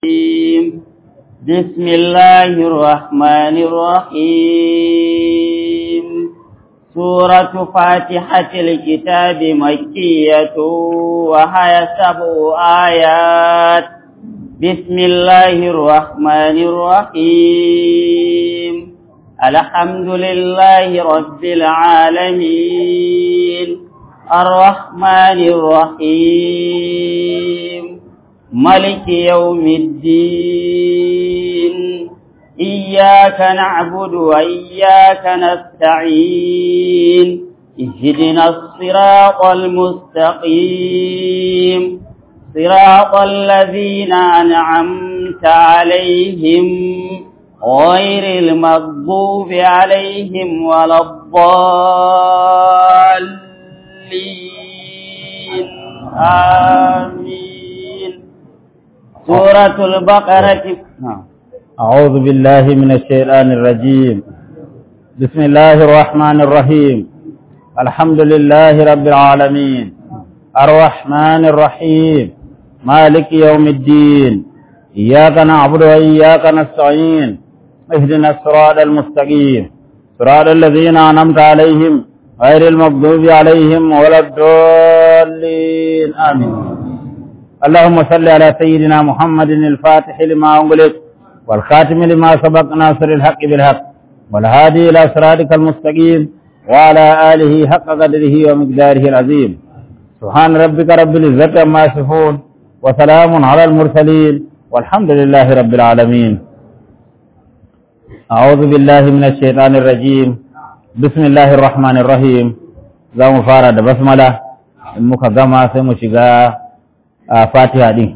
بسم الله الرحمن الرحيم سورة فاتحة الكتاب مكية وهي سبع آيات بسم الله الرحمن الرحيم الحمد لله رب العالمين الرحمن الرحيم ملك يوم الدين إياك نعبد وإياك نستعين اهدنا الصراط المستقيم صراط الذين أنعمت عليهم غير المغضوب عليهم ولا الضالين آمين سورة البقرة أعوذ بالله من الشيطان الرجيم بسم الله الرحمن الرحيم الحمد لله رب العالمين الرحمن الرحيم مالك يوم الدين إياك نعبد وإياك نستعين اهدنا الصراط المستقيم صراط الذين أنعمت عليهم غير المغضوب عليهم ولا الضالين آمين اللهم صل على سيدنا محمد الفاتح لما أغلق والخاتم لما سبق ناصر الحق بالحق والهادي إلى صراطك المستقيم وعلى آله حق قدره ومقداره العظيم سبحان ربك رب العزة عما يصفون وسلام على المرسلين والحمد لله رب العالمين أعوذ بالله من الشيطان الرجيم بسم الله الرحمن الرحيم za mu fara da basmala in muka gama sai mu shiga fatiha din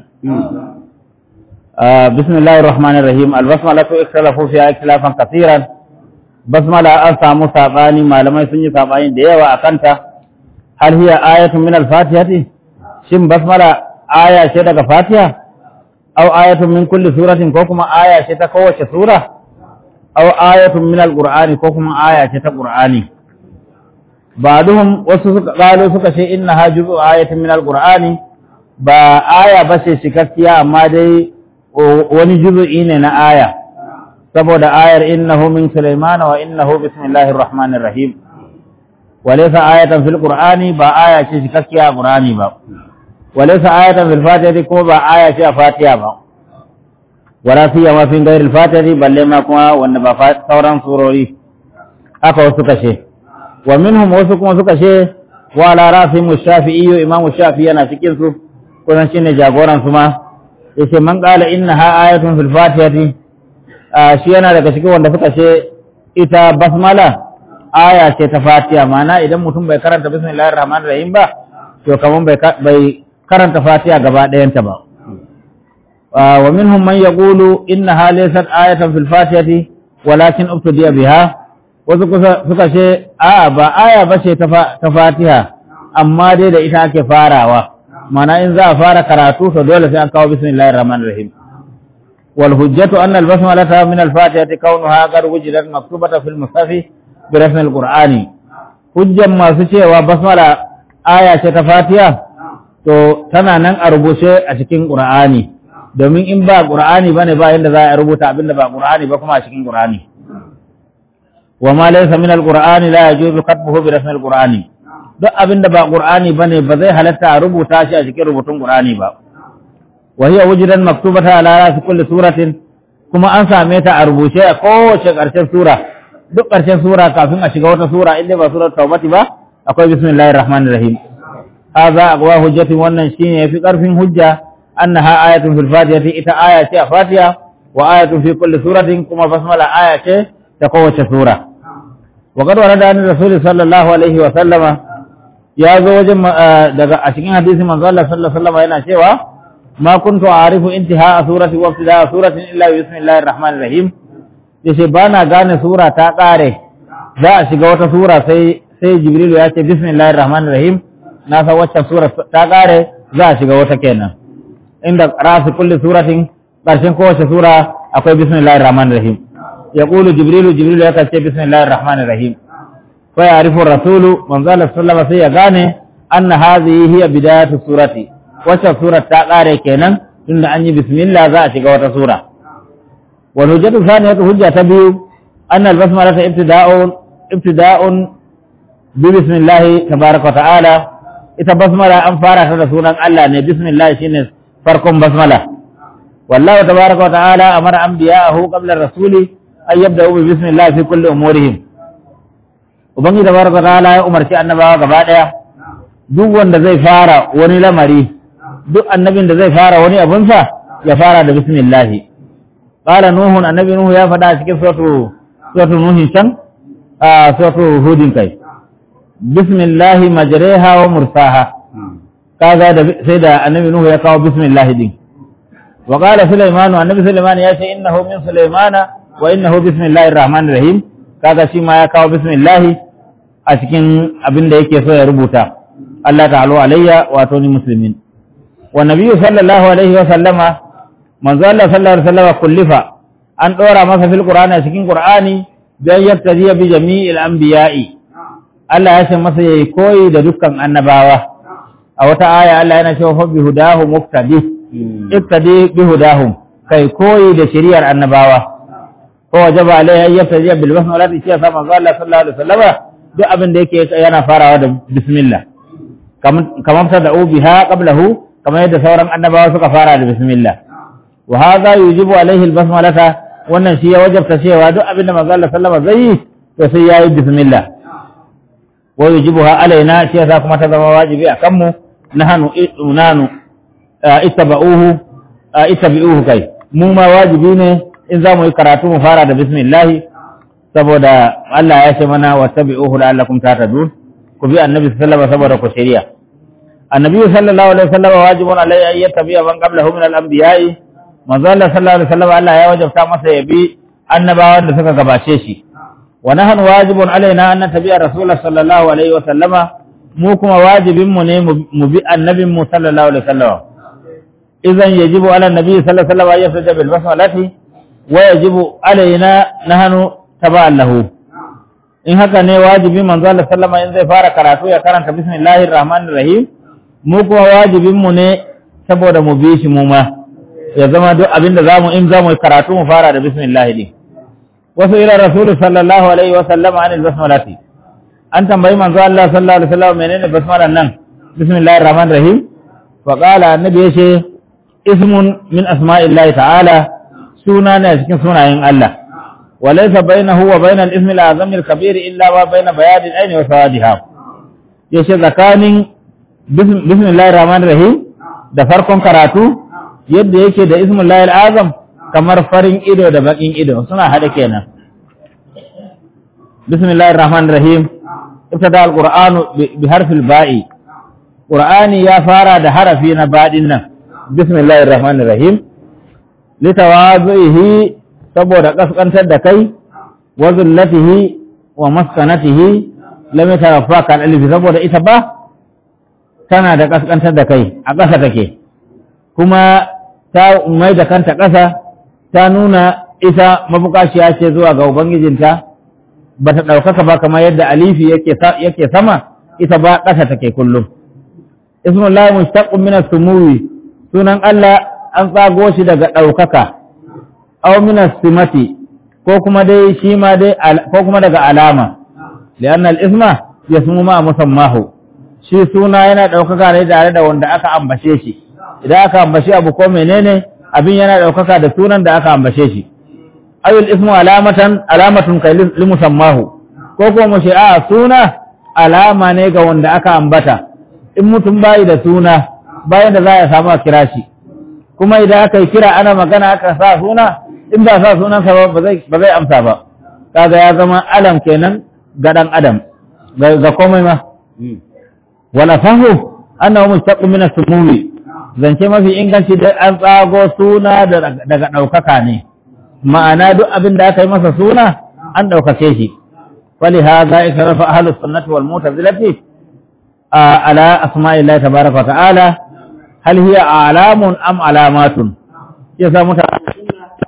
bismillahir rahmanir rahim albasmala to ikhtalafu fiha ikhtilafan kaseeran basmala an samu sabani malamai sun yi sabani da yawa akan ta hal hiya ayatun min al-fatihati shin basmala aya ce daga fatiha aw ayatun min kulli suratin ko kuma aya ce ta kowace sura aw ayatun min al-qur'ani ko kuma aya ce ta qur'ani ba'duhum wasu suka galo suka ce innaha juzu ayatin min al-qur'ani ba aya ba ce cikakkiya amma dai wani juzu'i ne na aya saboda ayar innahu min sulaimana wa innahu bismillahir rahmanir rahim walaysa ayatan fil qur'ani ba aya ce cikakkiya a qur'ani ba walaysa ayatan fil fatihati ko ba aya ce a fatiha ba wala siyama fi ghairi al fatihati balle ma kuma wanda ba sauran surori aka wasu kashe wa minhum wasu kuma suka ce wa ala rasim shafi'i imam shafi'i yana cikin su kusan shine jagoran su ma yace man qala innaha ayatun fil fatihati shi yana daga cikin wanda suka ce ita basmala aya ce ta fatiha ma'ana idan mutum bai karanta bismillahir rahmanir rahim ba to kaman bai bai karanta fatiha gaba ɗayanta ba wa minhum man yaqulu innaha laysat ayatan fil fatihati walakin ubtudiya biha wasu suka ce a ba aya ba ce ta fatiha amma dai da ita ake farawa mana in za a fara karatu to dole sai an kawo bismillahir rahmanir rahim wal hujjatu anna al basmalata min al fatihati kaunuha qad wujidat maktubatan fil mushaf bi rasm al qur'ani hujjan masu cewa basmala aya ce ta fatiha to tana nan a rubuce a cikin qur'ani domin in ba qur'ani bane ba yanda za a rubuta abinda ba qur'ani ba kuma a cikin qur'ani wa ma laysa min al qur'ani la yajuzu katbuhu bi rasm al qur'ani duk abin da ba ƙur'ani ba ne ba zai halatta a rubuta shi a cikin rubutun ƙur'ani ba. Wahiya wujidan maktubata ala rasi kulli suratin kuma an same ta a rubuce a kowace ƙarshen sura. Duk ƙarshen sura kafin a shiga wata sura inda ba surar taubati ba akwai bismillahir rahmanir rahim. Haza aqwa hujjatin wannan shine yafi ƙarfin hujja annaha ayatun fil fatihati ita aya ce a fatiha wa ayatun fi kulli suratin kuma basmala aya ce ta kowace sura. وقد ورد عن الرسول صلى الله عليه وسلم ya zo wajen daga a cikin hadisi manzo Allah sallallahu alaihi wasallam yana cewa ma kuntu a'rifu intiha surati wa ibtida suratin illa bismillahir rahmanir rahim yace ba na gane sura ta kare za a shiga wata sura sai sai jibril ya ce bismillahir rahmanir rahim na san wacce sura ta kare za a shiga wata kenan inda rasu kulli suratin karshen kowace sura akwai bismillahir rahmanir rahim yaqulu jibril jibril ya ce bismillahir rahmanir rahim فيعرف الرسول من ذا الله صلى الله عليه وسلم gane أن هذه هي بداية السورة wacce surar ta ƙare kenan tunda an yi bismillah za a shiga wata sura wal hujjatu thaniyatu hujja ta biyu anna al basmala ta ibtida'un ibtida'un bi bismillah tabaaraka wa ta'ala ita basmala an fara ta da sunan Allah ne bismillah shine farkon basmala wallahu tabaaraka wa ta'ala amara anbiya'ahu qabla ar-rasuli ay yabda'u bi bismillah fi kulli umurihim ubangi tabaaraka wa ta'ala ya umarci annabawa gaba daya duk wanda zai fara wani lamari duk annabin da zai fara wani abunsa ya fara da bismillah qala nuhun annabi nuhu ya faɗa cikin suratu suratu nuhin can a suratu hudin kai bismillah majriha wa mursaha kaga da sai da annabi nuhu ya kawo bismillah din wa qala sulaiman annabi sulaiman ya ce innahu min sulaimana wa innahu bismillahir rahmanir rahim kaga shi ma ya kawo bismillah a cikin abin da yake so ya rubuta Allah ta'ala alayya wato ni muslimin wa nabiyyu sallallahu alaihi wa sallama manzo Allah sallallahu alaihi wa sallama kullifa an dora masa fil qur'ani a cikin qur'ani dan yattaji bi jami'il anbiya'i Allah ya ce masa yayi koyi da dukkan annabawa a wata aya Allah yana cewa fa bi hudahu muqtadi iqtadi bi hudahum kai koyi da shari'ar annabawa ko wajaba alaihi yattaji bil basmalati sai sa manzo Allah sallallahu alaihi wa sallama duk abin da yake yana farawa da bismillah kamar ta da'u biha qablahu kamar yadda sauran annabawa suka fara da bismillah wa hadha yujibu alaihi albasmalata wannan shi ya wajabta cewa duk abin da manzo Allah sallama zai yi to sai yayi bismillah wa yujibuha alaina shi yasa kuma ta zama wajibi a kanmu nahanu nanu ittaba'uhu ittabi'uhu kai mu ma wajibi ne in za mu yi karatu mu fara da bismillah saboda Allah ya ce mana wattabi'uhu la'allakum tahtadun ku bi annabi sallallahu alaihi saboda ku shari'a annabi sallallahu alaihi wasallam wajibun alai an yattabi'a man qablahu min al-anbiya'i manzo Allah sallallahu alaihi wasallam Allah ya wajabta masa ya bi annabawan da suka gabace shi wa nahnu wajibun alaina an nattabi'a rasulullah sallallahu alaihi wasallam mu kuma wajibin mu ne mu bi annabin mu sallallahu alaihi wasallam idan yajibu ala nabi sallallahu alaihi wasallam an yafda bil basmalati wa yajibu alaina nahnu taba'an lahu in haka ne wajibi manzo Allah sallama in zai fara karatu ya karanta bismillahir rahmanir rahim mu kuma wajibin mu ne saboda mu bi shi mu ma ya zama duk abinda zamu in zamu karatu mu fara da bismillah din wasu ila rasul sallallahu alaihi wa sallama anil basmalati an tambayi manzo Allah sallallahu alaihi wasallam menene basmalan nan bismillahir rahmanir rahim wa qala annabi yace ismun min asma'illahi ta'ala suna ne cikin sunayen Allah وليس بينه وبين الاسم الأعظم الكبير إلا ما بين بياض العين وسوادها yace tsakanin bismillahir rahmanir rahim da farkon karatu yadda yake da ismullahil azam kamar farin ido da bakin ido suna hada kenan bismillahir rahmanir rahim ibtada alqur'anu bi harfil ba'i qur'ani ya fara da harafi na badin nan bismillahir rahmanir rahim litawazuhi saboda kaskantar da kai wa zullatihi wa maskanatihi lam yataraffa kan alif saboda ita ba tana da kaskantar da kai a ƙasa take kuma ta mai da kanta ƙasa ta nuna ita mabukashiya ce zuwa ga ubangijinta ba ta ɗaukaka ba kamar yadda alifi yake sama ita ba ƙasa take kullum ismullahi mushtaqqun min as-sumuwi sunan Allah an tsago shi daga ɗaukaka aw min simati ko kuma dai shi ma dai ko kuma daga alama lianna al-isma yasmu ma musammahu shi suna yana daukaka ne tare da wanda aka ambace shi idan aka ambace abu ko menene abin yana daukaka da sunan da aka ambace shi ayul ismu alamatan alamatun kai li musammahu ko ko mu ce a suna alama ne ga wanda aka ambata in mutum bai da suna bayan da za ya samu a kira shi kuma idan aka yi kira ana magana aka sa suna in ba sa sunansa ba ba zai amsa ba kaga ya zama alam kenan ga dan adam ga komai ma wala fahu annahu mustaqqim min as-sumumi zance mafi inganci da an tsago suna daga daukaka ne ma'ana duk abin da aka yi masa suna an daukake shi wali hadha ikrafa ahlus sunnati wal mu'tazilati ala asma'illahi tabaaraka wa ta'ala hal hiya alamun am alamatun yasa mutane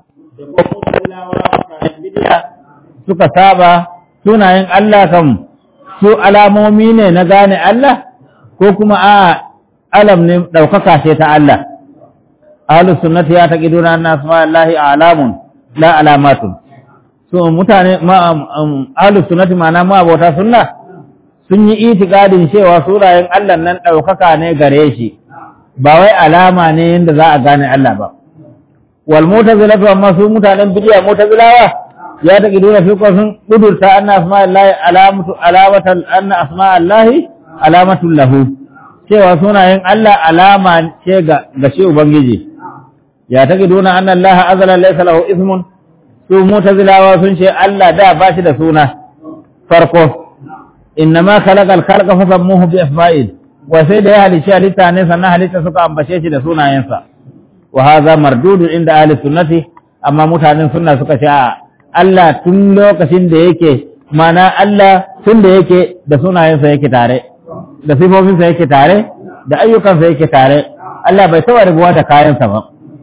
suka saba sunayen Allah kan su alamomi ne na gane Allah ko kuma a alam ne ɗaukaka ce ta Allah ahlus sunnati ya taqiduna anna asma'allahi a'lamun la alamatun so mutane ma ahlus sunnati ma'ana ma abota sunna sun yi itikadin cewa sunayen Allah nan ɗaukaka ne gare shi ba wai alama ne yadda za a gane Allah ba wal mutazilatu amma su mutanen bidiya mutazilawa ya taqiduna fi sun kudurta anna asma'allahi alamatu alamatan anna asma'allahi alamatul lahu cewa sunayen Allah alama ce ga ga shi ubangiji ya taqiduna anna Allah azala laysa lahu ismun su mutazilawa sun ce Allah da ba shi da suna farko innama khalaqa al-khalqa fa sammuhu bi asma'il wa sai da ya halice halitta ne sannan halitta suka ambace shi da sunayensa wa hadha mardudun inda ahli sunnati amma mutanen sunna suka ce a Allah tun lokacin da yake mana Allah tun da yake da sunayensa yake tare da sifofinsa yake tare da ayyukansa yake tare Allah bai taba rubuwa da kayansa ba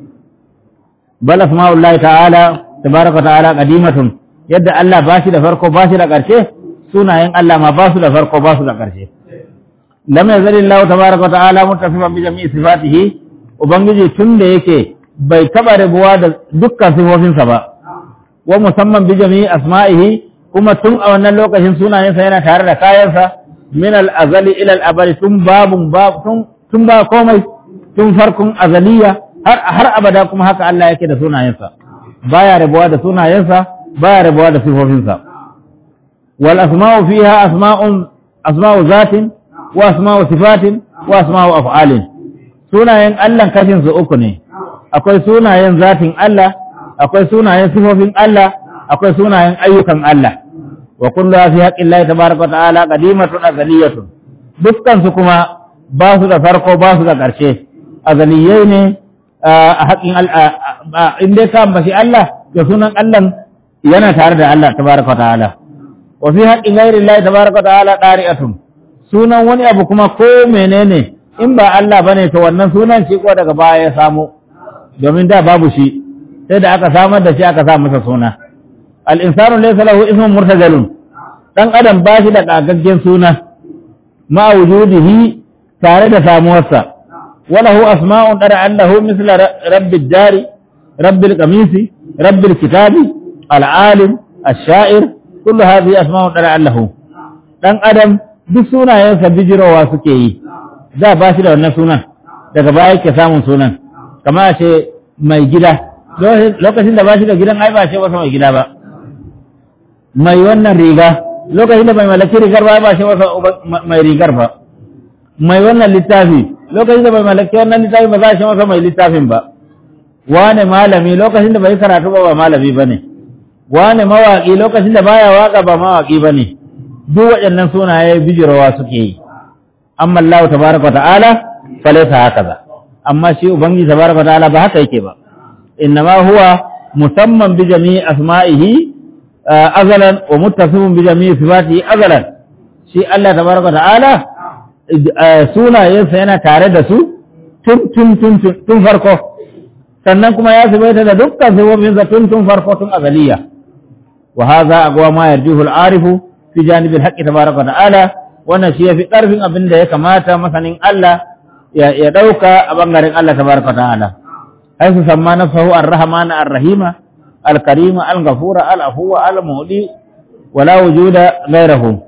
bal asma'ullahi ta'ala tabaraka ta'ala qadimatun yadda Allah ba shi da farko ba shi da ƙarshe sunayen Allah ma ba su da farko ba su da ƙarshe lam yazali Allah tabaraka ta'ala mutasifan bi jami'i sifatihi ubangiji tun da yake bai taba rubuwa da dukkan sifofinsa ba wa musamman bi jami'i asma'ihi kuma tun a wannan lokacin sunayensa yana tare da kayansa min al-azali ila al-abadi tun babun bab tun tun ba komai tun farkon azaliya har har abada kuma haka Allah yake da sunayensa baya rabuwa da sunayensa baya rabuwa da sifofinsa wal asma'u fiha asma'un asma'u zatin wa asma'u sifatin wa asma'u af'alin sunayen Allah kashin su uku ne akwai sunayen zatin Allah akwai sunayen sifofin Allah akwai sunayen ayyukan Allah wa kullu fi haqqillahi tabaaraka wa ta'ala qadimatun azaliyatun dukkan su kuma ba su da farko ba su da ƙarshe azaliyai ne a haƙin in dai ka ambaci Allah da sunan Allah yana tare da Allah tabaaraka wa ta'ala wa fi haqqi ghairi Allah tabaaraka wa ta'ala dari'atun sunan wani abu kuma ko menene in ba Allah bane to wannan sunan shi ko daga baya ya samu domin da babu shi sai da aka samar da shi aka sa masa suna al-insanu laysa lahu ismun murtajalun dan adam ba shi da kagaggen suna ma wujudihi tare da samuwarsa walahu asma'un dara annahu misla rabbil dari rabbil qamisi rabbil kitabi al-alim ash-sha'ir kullu hadhihi asma'un dara annahu dan adam duk sunayensa bijirowa suke yi da ba shi da wannan sunan daga baya yake samun sunan kamar ce mai gida lokacin da ba shi da gidan ai ba shi wasa mai gida ba mai wannan riga lokacin da bai mallaki rigar ba ba shi wasa mai rigar ba mai wannan littafi lokacin da bai mallaki wannan littafi ba za shi wasa mai littafin ba wane malami lokacin da bai karatu ba ba malami ba ne wane mawaƙi lokacin da baya waƙa ba mawaƙi ba ne duk waɗannan sunaye bijirawa suke yi amma Allah tabaraka ta'ala falaisa haka ba amma shi ubangiji tabaraka ta'ala ba haka yake ba innama huwa musamman bi jami'i asma'ihi azalan wa muttasifun bi jami'i sifatihi azalan shi Allah tabaraka ta'ala sunayensa yana tare da su tun tun tun tun farko sannan kuma ya zubaita da dukkan sifofinsa tun tun farko tun azaliya wa hadha aqwa ma yarjuhu al-arifu fi janibil haqqi tabaraka ta'ala wannan shi yafi karfin abin da ya kamata masanin Allah ya dauka a bangaren Allah tabaraka ta'ala ai su samma nafsahu ar-rahman ar-rahima al-karima al-ghafura al-afuwa al-muhdi wala wujuda ghayrahu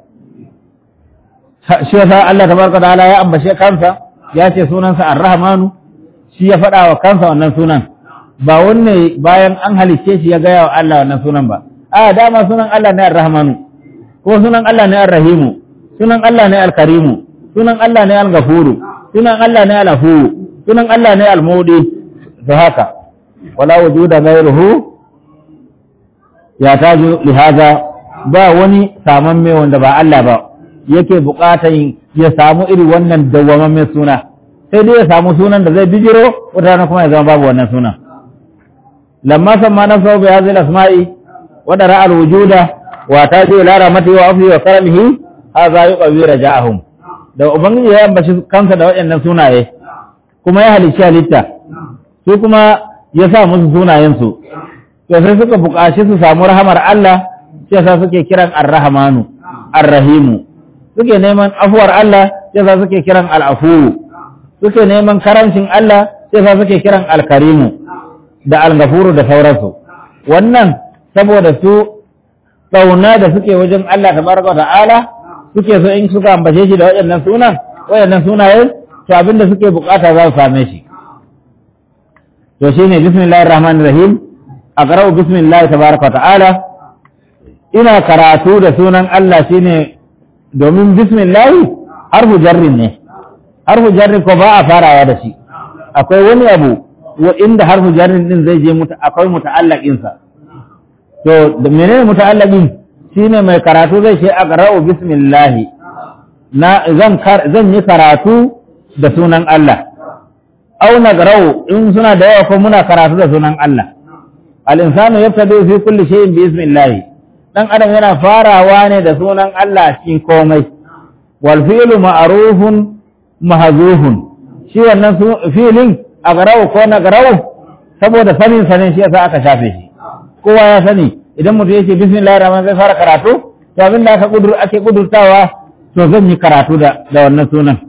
shi yasa Allah tabaraka ta'ala ya ambace kansa ya ce sunansa ar-rahmanu shi ya faɗa wa kansa wannan sunan ba wanne bayan an halicce shi ya gaya wa Allah wannan sunan ba a dama sunan Allah ne ar-rahmanu ko sunan Allah ne ar-rahimu sunan Allah ne al-karimu sunan Allah ne al-ghafuru sunan Allah ne al-afu sunan Allah ne al-mudi to haka wala wujuda ghayruhu ya taju li hada ba wani samamme wanda ba Allah ba yake bukatan ya samu iri wannan dawwamamme suna sai dai ya samu sunan da zai bijiro wata rana kuma ya zama babu wannan sunan lamma samma nafsahu bi hadhihi al-asma'i wa dara al-wujuda wa taju ila rahmatihi wa afwi wa karamihi hadha yuqawi raja'ahum da ubangiji ya ambaci kansa da waɗannan sunaye kuma ya halicci halitta su kuma ya sa musu sunayen su to sai suka buƙaci su samu rahamar Allah sai sa suke kiran ar-rahmanu ar-rahimu suke neman afuwar Allah sai sa suke kiran al-afu suke neman karancin Allah sai fa suke kiran alkarimu da algafuru da sauransu wannan saboda su tsauna da suke wajen Allah tabaraka ta'ala suke so in suka ambace shi da waɗannan sunan waɗannan sunaye to abinda suke bukata za su same shi to shine bismillahir rahmanir rahim aqra'u bismillahi tabaraka ta'ala ina karatu da sunan Allah shine domin bismillahi harfu jarrin ne harfu jarrin ko ba a farawa da shi akwai wani abu wa inda harfu jarrin din zai je muta akwai muta'allaqin sa to da menene muta'allaqin shine mai karatu zai ce aqra'u bismillahi na zan zan yi karatu da sunan Allah aw nagra'u in suna da yawa ko muna karatu da sunan Allah al-insanu yabtadi fi kulli shay'in bi bismillahi dan adam yana farawa ne da sunan Allah cikin komai wal fi'lu ma'rufun mahzuhun shi wannan fi'lin agarau ko nagarau saboda sanin sanin shi yasa aka shafe shi kowa ya sani idan mutum yake bismillahir rahmanir zai fara karatu to abin da aka kudur ake kudurtawa to zan yi karatu da da wannan sunan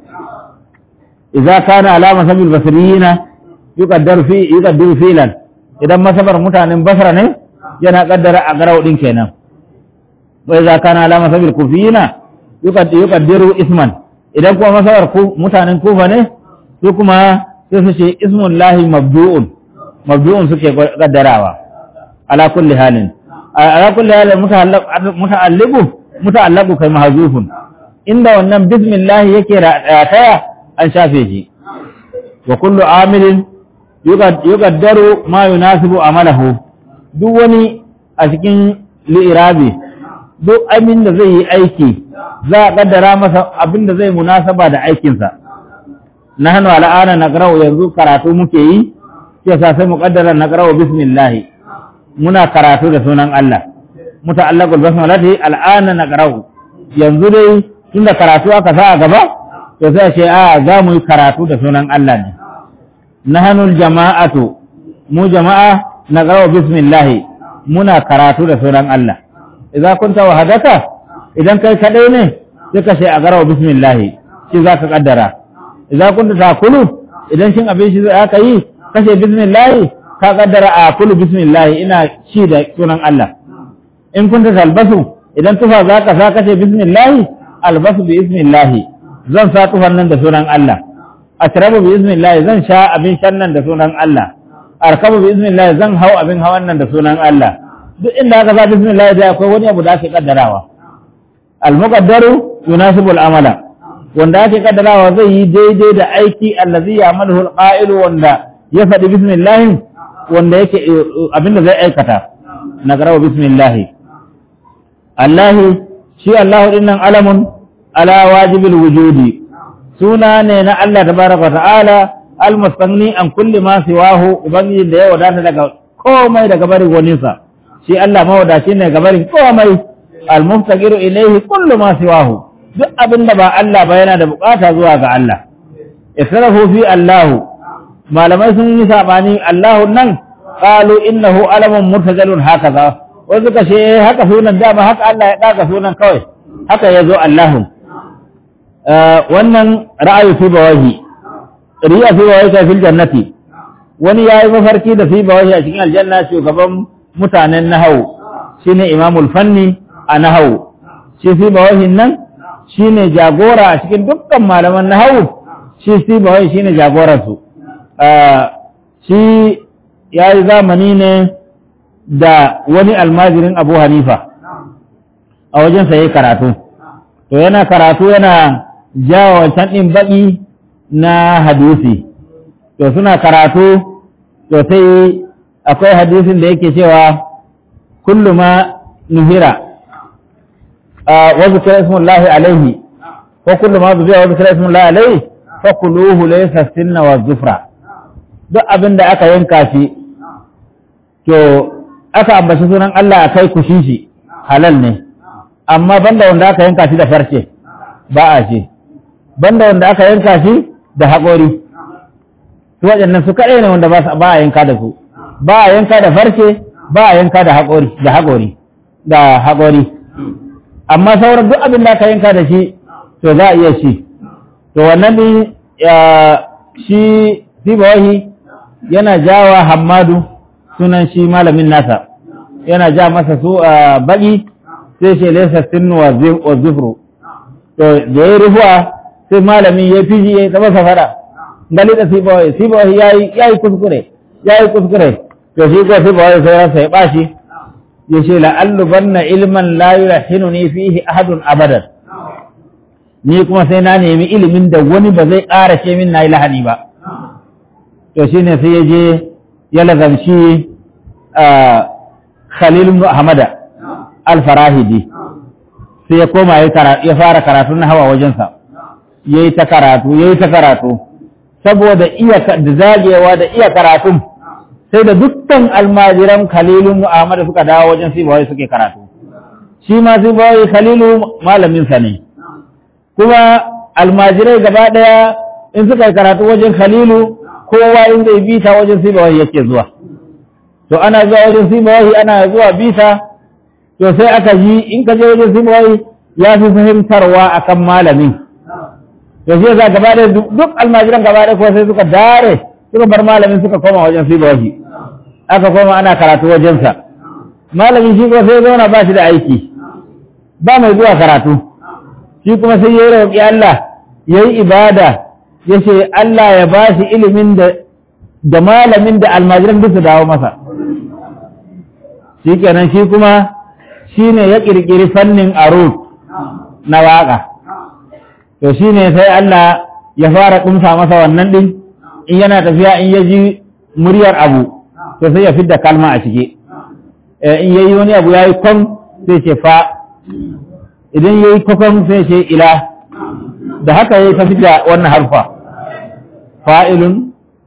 idza kana alama sabil basriyina yuqaddaru fi yuqaddiru filan idan masabar mutanen basra ne yana kaddara agarau din kenan وإذا كان على مذهب الكوفيين يقدر اسما idan kuma masawar mutanen kufa ne su kuma sai su ce ismun lahi mabdu'un mabdu'un suke kaddarawa ala kulli halin ala kulli halin muta'alliqu muta'allaqu kai mahzufun inda wannan bismillah yake rataya an shafe shi wa kullu amilin yuqaddaru ma yunasibu amalahu duk wani a cikin li'irabi duk abin da zai yi aiki za a kaddara masa abin da zai munasaba da aikinsa na hannu al'ana na yanzu karatu muke yi sai sa sai mu kaddara na bismillah muna karatu da sunan Allah muta'allaqul basmalati al'ana na yanzu dai tunda karatu aka sa a gaba to sai ce a za mu yi karatu da sunan Allah ne nahnu jama'atu mu jama'a na bismillah muna karatu da sunan Allah idza kunta wahadaka idan kai kadai ne sai ka ce a garawa bismillah shi za ka kaddara idza kunta takulu idan shin abin shi aka yi kashe bismillah ka kaddara a kulu bismillah ina ci da sunan Allah in kunta talbasu idan tufa za ka sa kashe bismillah albasu bi bismillah zan sa tufan nan da sunan Allah ashrabu bi bismillah zan sha abin shan nan da sunan Allah arkabu bi bismillah zan hau abin hawan nan da sunan Allah duk inda aka sa bismillah da akwai wani abu da ake kaddarawa al-muqaddaru yunasibu al-amala wanda ake kaddarawa zai yi daidai da aiki allazi ya'maluhu al-qa'ilu wanda ya faɗi bismillah wanda yake abinda zai aikata na garawa bismillah Allah shi Allah dinnan alamun ala wajibil wujudi suna ne na Allah tabaraka ta'ala al-mustanni an kulli ma siwahu ubangiji da ya wadata daga komai daga barin waninsa shi Allah mawadaci ne ga barin komai al-muftaqiru ilayhi kullu ma siwahu duk abin da ba Allah ba yana da bukata zuwa ga Allah israfu fi Allah malamai sun yi sabani Allah nan qalu innahu alamun murtajalun hakaza wai suka ce haka sunan dama haka Allah ya daga sunan kawai haka yazo Allah wannan ra'ayi fi bawahi riya fi bawahi ta fil jannati wani yayi mafarki da fi bawahi a cikin aljanna shugaban mutanen nahawu shine imamul fanni a nahawu shi fi bawahin nan shine jagora a cikin dukkan malaman nahawu shi fi bawahi shine jagoransu shi ya yi zamani ne da wani almajirin abu hanifa a wajensa ya yi karatu to yana karatu yana jawa wancan ɗin baƙi na hadisi to suna karatu to sai akwai hadisin da yake cewa kullu ma nuhira wa zikra ismullahi alaihi ko kullu ma zubiya wa zikra ismullahi alaihi fa kuluhu laysa sinna wa zufra duk abin da aka yanka shi to aka ambaci sunan Allah akai kushi shi halal ne amma banda wanda aka yanka shi da farce ba a ce banda wanda aka yanka shi da haƙori su waɗannan su kaɗai ne wanda ba a yanka da su ba a yanka da farce ba a yanka da haƙori da haƙori da haƙori amma sauran duk abin da aka yanka da shi to za a iya shi to wannan ne shi fi bawahi yana jawa hammadu sunan shi malamin nasa yana ja masa su a baki sai ce laisa sinnu wa zufru to da ya rufuwa sai malamin ya fiji ya taba safara gali da sibawai sibawai yayi yayi kuskure yayi kuskure to shi ko sibawai sai ransa ya bashi ya ce la'allu banna ilman la yulahinuni fihi ahadun abadan ni kuma sai na nemi ilimin da wani ba zai ƙara ce min na yi lahani ba to shine sai ya je ya lazamci Khalil ibn Ahmada al-Farahidi sai ya koma ya fara karatu na hawa wajensa yayi ta karatu yayi ta karatu saboda iya da zagewa da iya karatun sai da dukkan almajiran Khalil ibn Ahmada suka dawo wajen Sibawai suke karatu shi ma Sibawai Khalilu malamin sa ne kuma almajirai gaba daya in suka yi karatu wajen Khalilu kowa in zai bita wajen Sibawai yake zuwa to ana zuwa wajen simawahi ana zuwa bisa to sai aka ji in ka je wajen simawahi ya fi fahimtarwa akan malamin to shi yasa gaba da duk almajiran gaba da kuwa sai suka dare suka bar malamin suka koma wajen simawahi aka koma ana karatu wajensa malamin shi kuma sai zauna ba shi da aiki ba mai zuwa karatu shi kuma sai ya yi roƙi Allah ya yi ibada ya ce Allah ya ba shi ilimin da da malamin da almajiran duk su dawo masa shi kenan shi kuma shi ne ya ƙirƙiri fannin arut na waƙa to shi ne sai Allah ya fara ƙumsa masa wannan ɗin in yana tafiya in ya ji muryar abu to sai ya fidda kalma a ciki in ya yi wani abu ya yi kwan sai ce fa idan ya yi kwakwan sai ce ila da haka ya yi ta fidda wannan harfa fa'ilun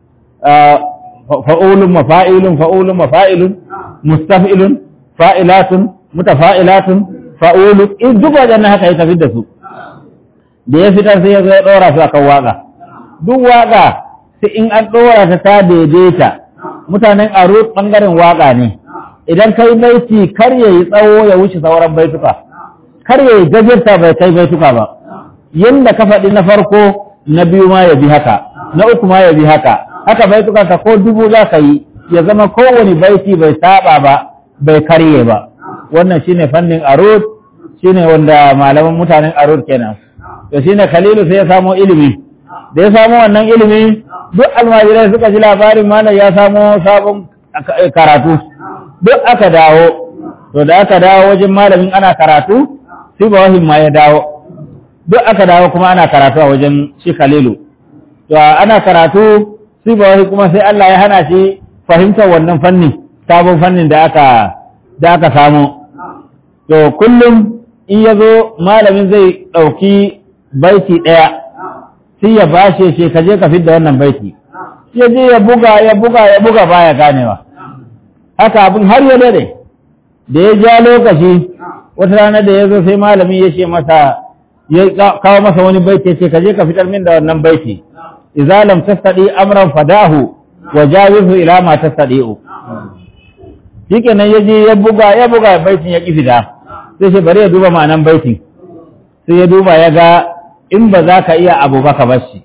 fa'ulun mafa'ilun fa'ulun mafa'ilun mustaf'ilun fa'ilatun mutafa'ilatun fa'ulu in duk wajen haka ya tafi da su da ya fitar sai ya zo ya ɗora su akan waƙa duk waƙa sai in an ɗora ta ta daidaita mutanen aro ɓangaren waƙa ne idan kai baiti kar ya yi tsawo ya wuce sauran baituka kar ya yi gajarta bai kai baituka ba yadda ka faɗi na farko na biyu ma ya bi haka na uku ma ya bi haka haka baituka ka ko dubu za ka yi ya zama kowane baiti bai saba ba bai karye ba wannan shine fannin arut shine wanda malaman mutanen arut kenan to shine khalilu sai ya samo ilimi da ya samo wannan ilimi duk almajirai suka ji labarin malam ya samo sabon karatu duk aka dawo to da aka dawo wajen malamin ana karatu sai ba wahin ma ya dawo duk aka dawo kuma ana karatu a wajen shi khalilu to ana karatu sai ba wahi kuma sai Allah ya hana shi fahimtar wannan fanni sabon fannin da aka da aka samu to kullum in ya zo malamin zai ɗauki baiti ɗaya sai ya bashe shi ka je ka fidda wannan baiti ya je ya buga ya buga ya buga baya ganewa haka abin har ya dade da ya ja lokaci wata rana da ya zo sai malami ya ce masa ya kawo masa wani baiti ya ce ka je ka fitar min da wannan baiti idza lam tastadi amran fadahu wa jawizu ila ma tastadi'u shikenan ya je ya buga ya buga baitin ya ki fita sai shi bari ya duba ma'anan baitin sai ya duba ya ga in ba za ka iya abu ba ka bar shi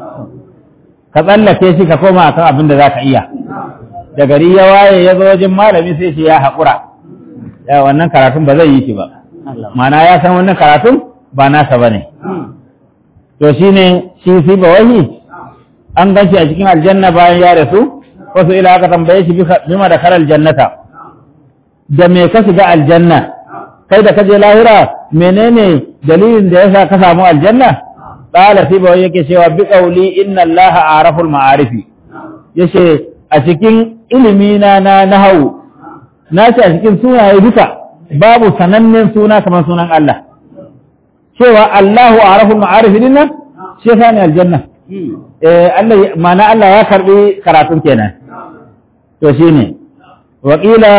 ka tsallake shi ka koma akan abin da za ka iya da gari ya waye ya zo wajen malami sai shi ya haƙura ya wannan karatun ba zai yi shi ba mana ya san wannan karatun ba nasa ba ne to shi ne shi fi ba wahi an ganci a cikin aljanna bayan ya rasu wasu ila aka tambaye shi bima da karar jannata da me ka shiga aljanna kai da kaje lahira menene dalilin da yasa ka samu aljanna qala fi ba yake cewa bi qawli inna allaha araful ma'arifi yace a cikin ilimi na na nahawu na ce a cikin sunaye duka babu sanannen suna kamar sunan Allah cewa Allahu araful ma'arifi din nan shi yasa ne aljanna eh Allah ma'ana Allah ya karbi karatun kenan to shine wa qila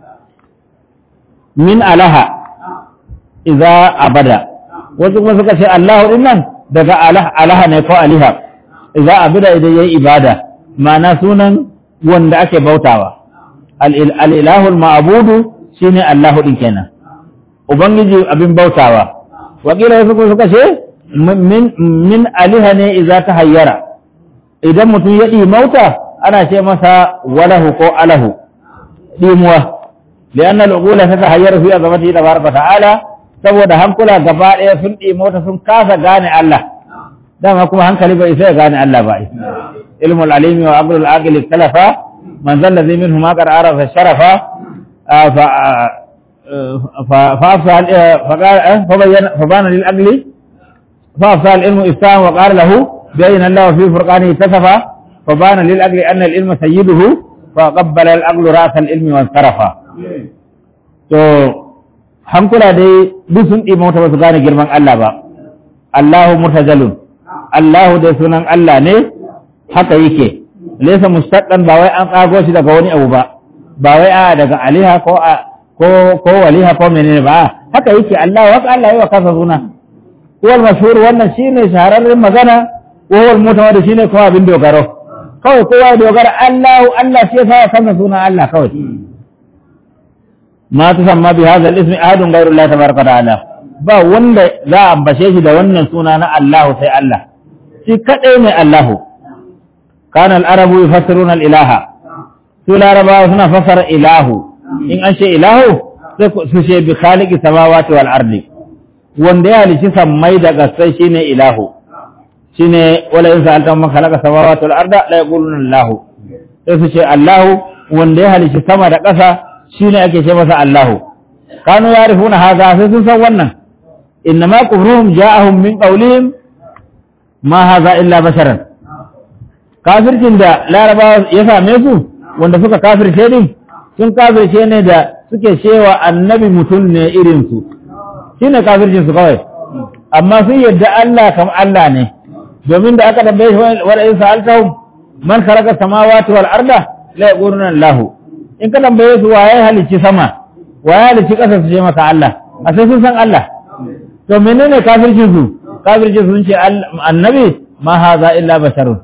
min alaha idza abada wasu kuma suka ce Allahu din nan daga alaha ne ko aliha idza abada idan yayi ibada ma'ana sunan wanda ake bautawa al'ilahul ma'abudu shi ne Allahu ɗin kenan Ubangiji abin bautawa wakila wasu kuma suka ce min aliha ne iza ta hayyara idan mutum ya mauta ana ce masa walahu ko alahu dimuwa لأن العقول تتحير في عظمته تبارك وتعالى saboda hankula gaba ɗaya sun ɗimo ta sun kasa gane Allah dama kuma hankali bai sai gane Allah ba ilmul alimi wa aqlul aqili talafa man zalla zai minhu ma qad arafa sharafa fa fa afsal fa qala fa bayyana fa bana lil aqli fa afsal ilmu iftan wa qala lahu bayna Allah fi furqani tasafa fa bana lil aqli anna al ilma sayyiduhu fa qabbala al aqlu ra'sa al ilmi wa sarafa to hankula dai duk sun ɗi mota ba su gane girman Allah ba Allahu murtajalun Allahu dai sunan Allah ne haka yake laysa mustaqqan ba wai an tsago shi daga wani abu ba ba wai a daga aliha ko a ko ko waliha ko menene ba haka yake Allah haka Allah yayi wa kansa suna wal mashhur wannan shine shahararren magana ko wal mutawadi shine kuma abin dogaro kawai kowa ya dogara Allahu Allah shi ya sa kansa suna Allah kawai ma tusamma bi hadha al-ismi ahadun ghayru Allah tabaraka wa ta'ala ba wanda za a ambace shi da wannan suna na Allah sai Allah shi kadai ne Allah kana al-arabu yufassiruna al-ilaha su larabawa suna fassara ilahu in an ce ilahu sai su ce bi khaliqi samawati wal ardi wanda ya halici sammai da gasai shine ilahu shine wala in sa'alta man khalaqa samawati wal arda la yaquluna Allah sai su ce Allah wanda ya halici sama da ƙasa shi ne ake ce masa Allahu kanu ya rufuna haza sai sun san wannan inna ma kufruhum ja'ahum min qawlihim ma haza illa basharan kafircin da larabawa ya same su wanda suka kafirce din sun kafirce ne da suke cewa annabi mutum ne irin su shine kafircin su kawai amma sun yadda Allah kam Allah ne domin da aka tambaye shi wala in sa'altahum man khalaqa samawati wal arda la yaquluna Allahu in ka tambaye su waye halicci sama waye halicci ƙasa su ce maka Allah a sai sun san Allah to menene kafircin su kafircin sun ce annabi ma haza illa basharun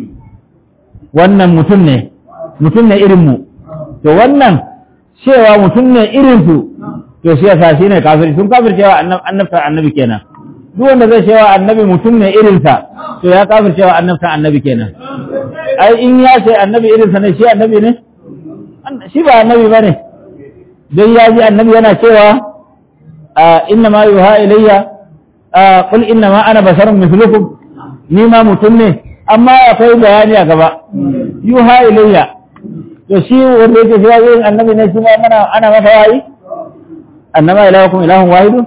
wannan mutum ne mutum ne irin mu to wannan cewa mutum ne irin su to shi yasa shine kafirci sun kafircewa annabta annabi kenan duk wanda zai cewa annabi mutum ne irinsa to ya kafircewa annabta annabi kenan ai in ya ce annabi irinsa ne shi annabi ne shi ba annabi ba ne don ya ji annabi yana cewa inna ma yuha ilayya qul inna ma ana basharun mislukum ni ma mutum ne amma akwai bayani a gaba yuha ilayya to shi wanda yake cewa yin annabi ne shi ma mana ana masa wayi annama ilahukum ilahun wahidun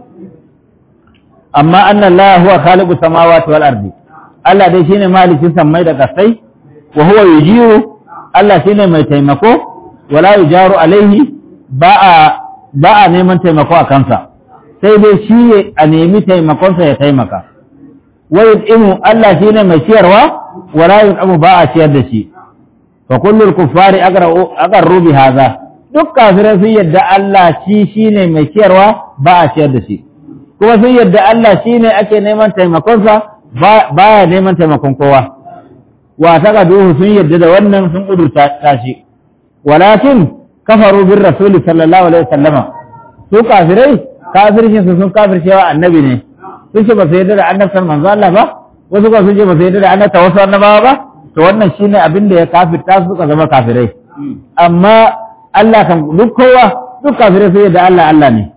amma anna Allah huwa khaliqu samawati wal ardi Allah dai shine malikin sammai da kasai wa huwa yujiru Allah shine mai taimako wala yujaru alaihi ba a ba a neman taimako a kansa sai dai shi a nemi taimakonsa ya taimaka wa yud'imu Allah shine mai ciyarwa wala yud'amu ba a ciyar da shi fa kullul kuffari aqarru bi hadha duk kafirai sun yadda Allah shi shine mai ciyarwa ba a ciyar da shi kuma sun yadda Allah shine ake neman taimakonsa ba ya neman taimakon kowa wa taka duhu sun yadda da wannan sun kudurta tashi walakin kafaru bin rasul sallallahu alaihi wasallama su kafirai kafircin su sun kafircewa annabi ne sun ce ba su yadda da annabtar manzo Allah ba wasu ba sun ce ba su yadda da annabta wasu annabawa ba to wannan shine abin da ya kafirta su suka zama kafirai amma Allah kan duk kowa duk kafirai sun yadda Allah Allah ne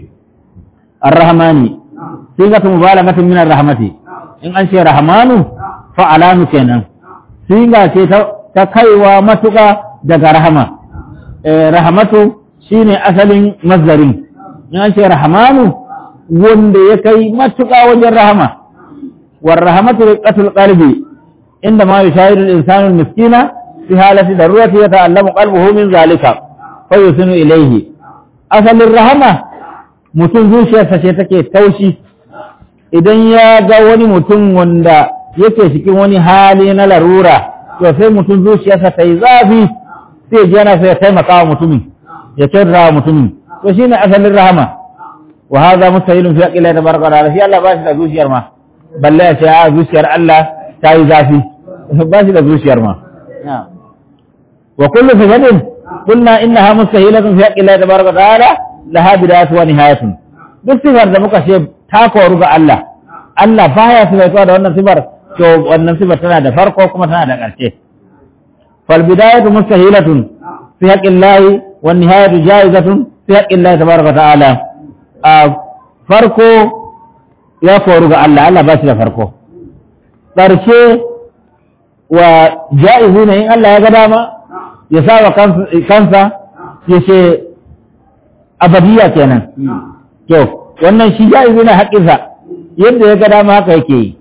ar-rahmani sigatu mubalaghatin min ar-rahmati in an ce rahmanu fa'alanu kenan siga ce ta kaiwa matuƙa daga rahama rahamatu shine asalin mazdarin in an ce rahmanu wanda ya kai matuƙa wajen rahama war rahamatu riqatul qalbi inda ma yushahidu al-insanu al-miskina fi halati darurati yata'allamu qalbuhu min zalika fa yusinu ilayhi asalin rahama mutum zuciyarsa ce take taushi idan ya ga wani mutum wanda yake cikin wani hali na larura to sai mutum zuciyarsa ta yi zafi sai ji yana sai ya taimaka wa mutumin ya kyautata wa mutumin to shine asalin rahama wa hadha mustahilun fi aqila tabaraka ta'ala shi Allah ba shi da zuciyar ma balle ya ce a zuciyar Allah ta yi zafi ba shi da zuciyar ma wa kullu sifatin qulna innaha mustahilatun fi aqila tabaraka ta'ala laha bidayatu wa nihayatun duk sifar da muka ce ta koru ga Allah Allah baya sifaituwa da wannan sifar to wannan sifar tana da farko kuma tana da ƙarshe fal bidayatu mustahilatun fi haqqillahi wan nihayatu jaizatun fi haqqillahi tabaraka wa ta'ala a farko ya koru ga Allah Allah ba shi da farko ƙarshe wa ja'izu ne in Allah ya ga dama ya sa wa kansa ya ce abadiya kenan to wannan shi ja'izu ne haƙƙinsa yadda ya ga dama haka yake yi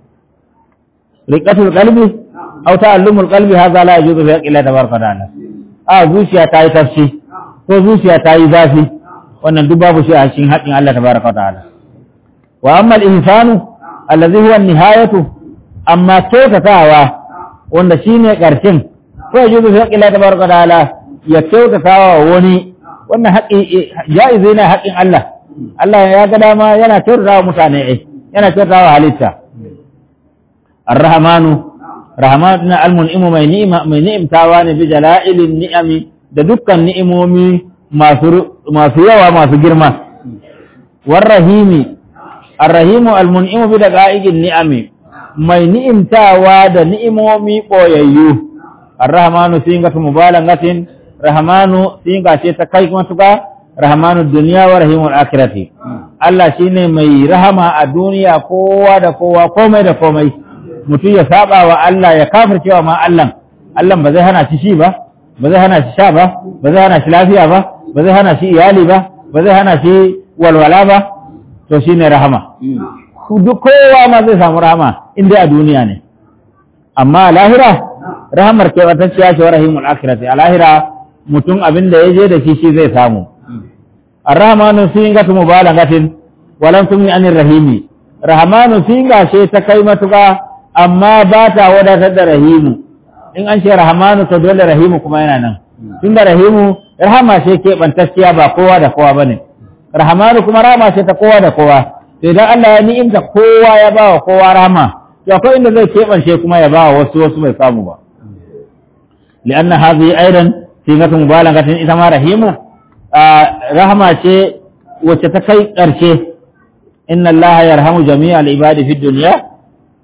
riqatul qalbi aw ta'allumul qalbi hadha la yajuzu fi haqqi Allah tabaraka ta'ala a zuciya ta yi tafshi ko zuciya ta yi zafi wannan duk babu shi a cikin haƙƙin Allah tabaraka ta'ala wa amma al-insanu allazi huwa an-nihayatu amma kyautatawa wanda shine ƙarshen ko yajuzu fi haqqi Allah tabaraka ta'ala ya kyautatawa wani wannan haƙƙi jaizi ne haƙƙin Allah Allah ya ga dama yana kyautatawa mutane eh yana kyautatawa halitta Ar-Rahmanu Rahman na al-mun'imu mai ni'ima mai ni'imtawa ne bi jala'ilin ni'ami da dukkan ni'imomi masu masu yawa masu girma War-Rahimi Ar-Rahimu al-mun'imu bi daqa'iqin ni'ami mai ni'imtawa da ni'imomi boyayyu Ar-Rahmanu singatu mubalagatin Rahmanu singa ce ta kai matuka Rahmanu duniya wa rahimul akhirati Allah shine mai rahama a duniya kowa da kowa komai da komai mutum ya saba wa Allah ya kafircewa ma Allah Allah ba zai hana shi shi ba ba zai hana shi sha ba ba zai hana shi lafiya ba ba zai hana shi iyali ba ba zai hana shi walwala ba to shine rahama duk kowa ma zai samu rahama in dai a duniya ne amma a lahira rahamar keɓantacciya ce wa rahimul akhirati a lahira mutum abin da ya je da shi shi zai samu arrahmanu singatu mubalagatin walam tumni anir rahimi rahmanu singa ce ta kai matuka amma ba ta wadatar da rahimu in an ce rahmanu to dole rahimu kuma yana nan tunda rahimu rahama ce keɓantacciya ba kowa da kowa bane rahmanu kuma rahama ce ta kowa da kowa to idan Allah ya ni'imta kowa ya ba wa kowa rahama to akwai inda zai keɓance kuma ya ba wa wasu wasu bai samu ba li'anna hadhihi aidan singatu mubalagatin ita ma rahimu rahama ce wacce ta kai ƙarshe inna allaha yarhamu jami'a al-ibadi fi dunya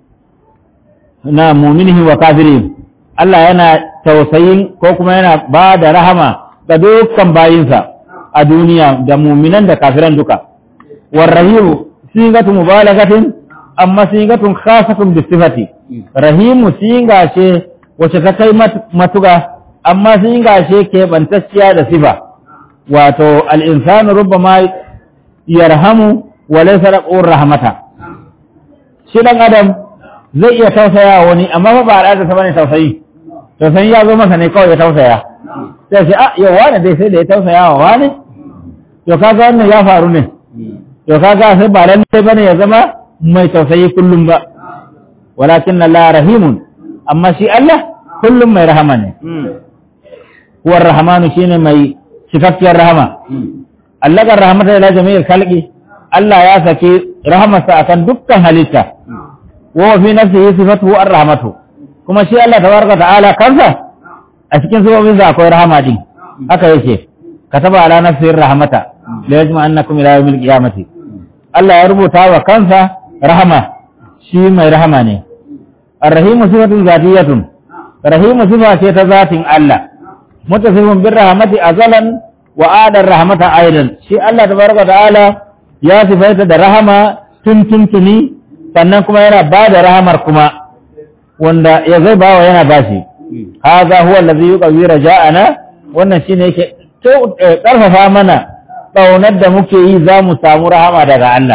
na mu'minihi wa kafirihim Allah yana tausayin ko kuma yana ba da rahama ga dukkan bayinsa a duniya da mu'minan da kafiran duka warrahimu singatu mubalagatin amma singatun khasatun bi sifati rahimu singa ce wacce ta kai matuga amma singa ce keɓantacciya da sifa wato al'insanu rubba ma yarhamu wa laisa raƙon rahmata shi ɗan adam zai iya tausaya wani amma ba ba al'ada ta bane tausayi tausayi ya zo masa ne kawai ya tausaya sai ce a yau wane dai sai da ya tausaya wa wane to kaga wannan ya faru ne to kaga sai ba lalle bane ya zama mai tausayi kullum ba walakin Allah rahimun amma shi Allah kullum mai rahama ne huwa rahmanu shine mai cikakkiyar rahama allakar rahmata ila jami'il khalqi Allah ya saki rahamarsa akan dukkan halitta wa fi nafsihi sifatuhu ar-rahmatu kuma shi Allah tabaraka ta'ala kansa a cikin sabobin sa akwai rahama din haka yake kataba ala nafsihi rahmata la yajma annakum ila yawmil qiyamati Allah ya rubuta wa kansa rahama shi mai rahama ne ar-rahimu sifatun zatiyatun rahimu sifa ce ta zatin Allah mutasifin bin rahmati azalan wa adar rahmata aidan shi Allah tabaraka ta'ala ya sifaita da rahama tun tuntuni sannan kuma yana ba da rahamar kuma wanda ya zai bawa yana bashi hadha huwa allazi yuqawi raja'ana wannan shine yake karfafa mana ƙaunar da muke yi za mu samu rahama daga Allah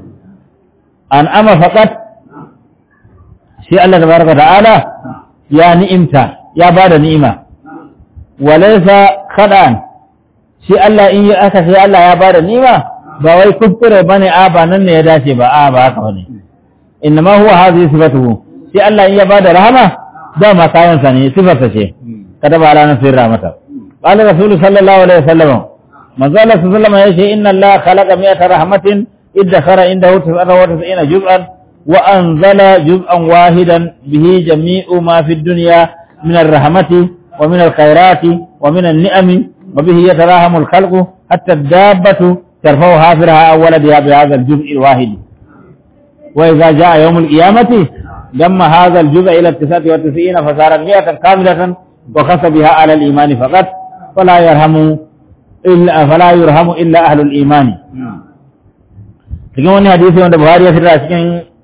an ama faqat shi Allah tabaraka ta'ala ya ni'imta ya bada ni'ima walaisa kaɗan shi Allah in yi aka sai Allah ya bada nima ba wai kuskure bane a ba nan ne ya dace ba a ba haka bane inna ma huwa hadhihi sifatuhu shi Allah in ya bada rahama da ma kayan sa ne sifarsa ce kada ba ranar sirra mata qala rasulu sallallahu alaihi wasallam manzo Allah sallallahu alaihi wasallam yace inna Allah khalaqa mi'ata rahmatin iddakhara indahu 99 juz'an wa anzala juz'an wahidan bihi jami'u ma fi dunya min ar-rahmati ومن الخيرات ومن النعم وبه يتراهم الخلق حتى الدابة ترفع حافرها أول بها بهذا الجزء الواحد وإذا جاء يوم القيامة لما هذا الجزء إلى التسعة والتسعين فصارت مئة كاملة wa khassa biha ala al-imani faqat fala yarhamu illa fala yurhamu illa ahlul imani cikin wani hadisi wanda Buhari ya fitar a cikin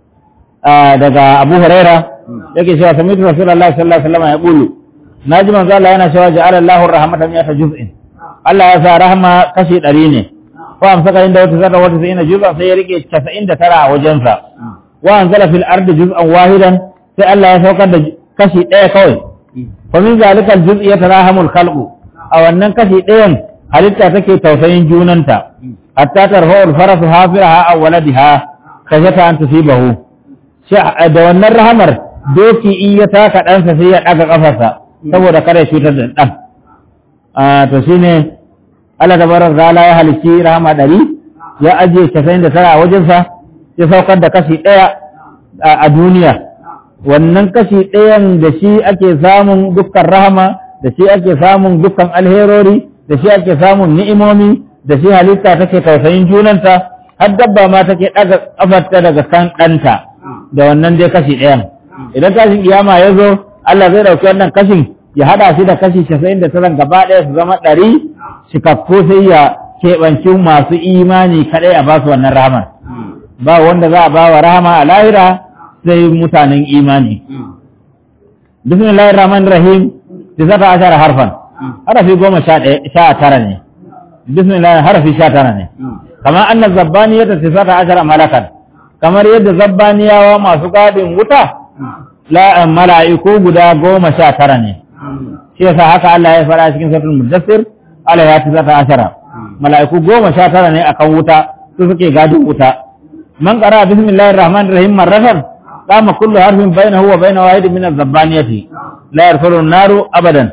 daga Abu Huraira yake cewa sami'tu Rasulullahi sallallahu alaihi wasallam ya qulu naji manzo Allah yana cewa ja'ala Allahu rahmatan ya juz'in Allah ya sa rahma kashi 100 ne ko amsaka inda wata zarra wata sai ina juz'a sai ya rike 99 a wajensa wa anzala fil ardi juz'an wahidan sai Allah ya saukar da kashi ɗaya kawai fa min zalikal juz'i yatarahamul khalqu a wannan kashi ɗayan halitta take tausayin junanta hatta tarfa'ul farasu hafiraha aw waladiha kashata an tusibahu da wannan rahamar doki in ya taka ɗansa sai ya ɗaga ƙafarsa saboda kada ya cutar da ɗan to shine Allah tabarak ta'ala ya halicci rahama ɗari ya ajiye casa'in da tara a wajensa ya saukar da kashi ɗaya a duniya wannan kashi ɗayan da shi ake samun dukkan rahama da shi ake samun dukkan alherori da shi ake samun ni'imomi da shi halitta take tausayin junanta har dabba ma take ɗaga ƙafarta daga kan ɗanta da wannan dai kashi ɗayan idan kashin kiyama ya zo Allah zai ɗauki wannan kashin ya haɗa shi da kashi casa'in da tara gaba ɗaya su zama ɗari cikakku sai ya keɓanci masu imani kaɗai a basu wannan rahamar ba wanda za a ba wa rahama a lahira sai mutanen imani bismillahir rahmanir rahim tisata ashara harfan harafi goma sha tara ne bismillah harafi sha tara ne kamar anna zabbaniyata tisata ashara malakan kamar yadda zabbaniyawa masu gadin wuta la mala'iku guda goma sha tara ne shi yasa haka Allah ya fara cikin suratul mudassir Allah ya tisata ashara mala'iku goma sha tara ne akan wuta su suke gadin wuta man qara bismillahir rahmanir rahim marratan qama kullu harfin bainahu wa bain wahid min az-zabbaniyati la yarfuru an-naru abadan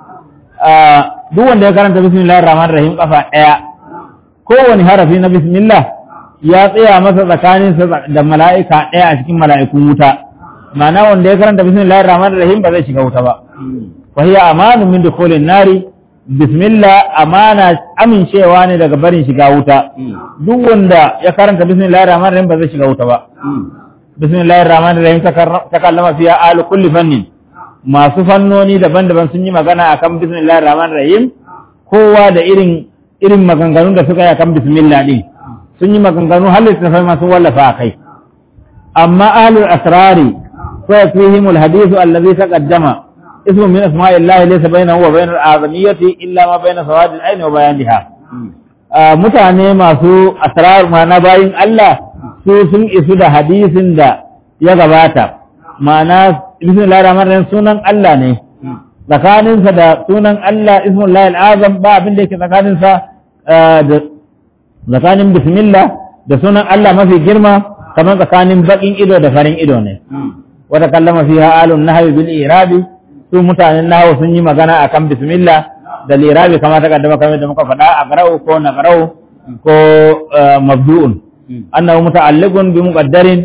duk wanda ya karanta bismillahir rahmanir rahim kafa daya kowane harafi na bismillah ya tsaya masa tsakanin da mala'ika daya a cikin mala'ikun wuta ma'ana wanda ya karanta bismillahir rahmanir rahim ba zai shiga wuta ba wa hiya amanu min dukhulin nari bismillah amana amincewa ne daga barin shiga wuta duk wanda ya karanta bismillahir rahmanir rahim ba zai shiga wuta ba bismillahir rahmanir rahim ta kallama fiya ahli kulli fannin masu fannoni daban-daban sun yi magana akan bismillahir rahmanir rahim kowa da irin irin maganganun da suka yi akan bismillah din sun yi maganganu har littattafai masu wallafa a kai amma ahlul asrari fa fihim alhadith alladhi taqaddama ismu min asma'illahi laysa bainahu wa bainal azamiyati illa ma baina sawad al-ayn wa bayaniha mutane masu asrar ma'ana bayin Allah su sun isu da hadisin da ya gabata ma'ana bismillahir rahmanir rahim sunan Allah ne tsakaninsa da sunan Allah ismullahi al'azam ba abin da yake tsakaninsa da tsakanin bismillah da sunan Allah mafi girma kamar tsakanin bakin ido da farin ido ne wata kallama fiha alun nahwi bil irabi su mutanen nahwu sun yi magana akan bismillah da lirabi kamar ta kaddama kamar da muka faɗa a garau ko na garau ko mabdu'un annahu muta'alliqun bi muqaddarin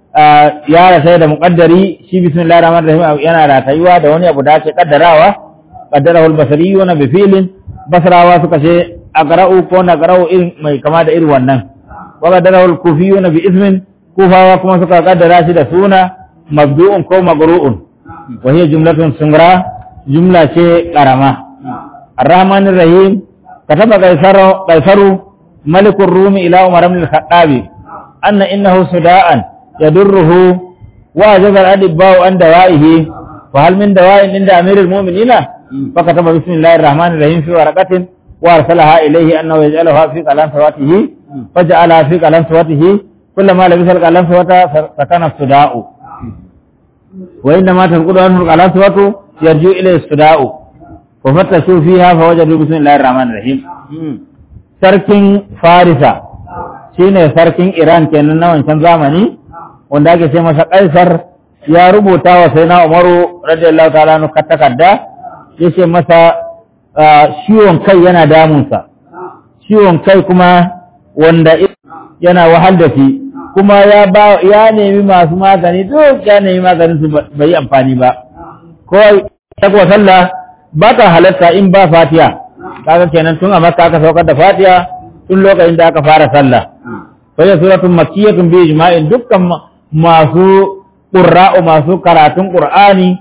ya rasai da muqaddari shi bismillahir rahmanir rahim yana ratayuwa da wani abu da ake kaddarawa qaddarahu al-basriyuna bi fi'lin basrawa suka ce aqra'u ko na qara'u irin mai kama da irin wannan wa qaddarahu al-kufiyuna bi ismin kufawa kuma suka kaddara shi da suna mabdu'un ko magru'un wa hiya jumlatun sungra jumla ce karama ar-rahmanir rahim kataba qaisaru qaisaru malikur rumi ila umar ibn al-khattabi anna innahu suda'an يدره وجب الأدباء عن دوائه وهل من دواء عند أمير المؤمنين فكتب بسم الله الرحمن الرحيم في ورقة وأرسلها إليه أنه يجعلها في قلم سواته فجعلها في قلم سواته كلما لبس القلم سواته سكن الصداء وإنما تنقل عنه القلم سواته يرجو إليه الصداء وفتشوا فيها فوجدوا بسم الله الرحمن الرحيم سركن فارسة shine sarkin Iran kenan na wancan zamani wanda ake ce masa kaisar ya rubuta wa sai na umaru radiyallahu ta'ala nu takarda ya ce masa ciwon kai yana damunsa ciwon kai kuma wanda yana wahal da shi kuma ya ba ya nemi masu magani duk ya nemi maganin su bai yi amfani ba ko takwa sallah ba ta halatta in ba fatiha kaga kenan tun a makka aka saukar da fatiha tun lokacin da aka fara sallah fa ya suratun makkiyatun bi ijma'in dukkan masu qurra'u masu karatun qur'ani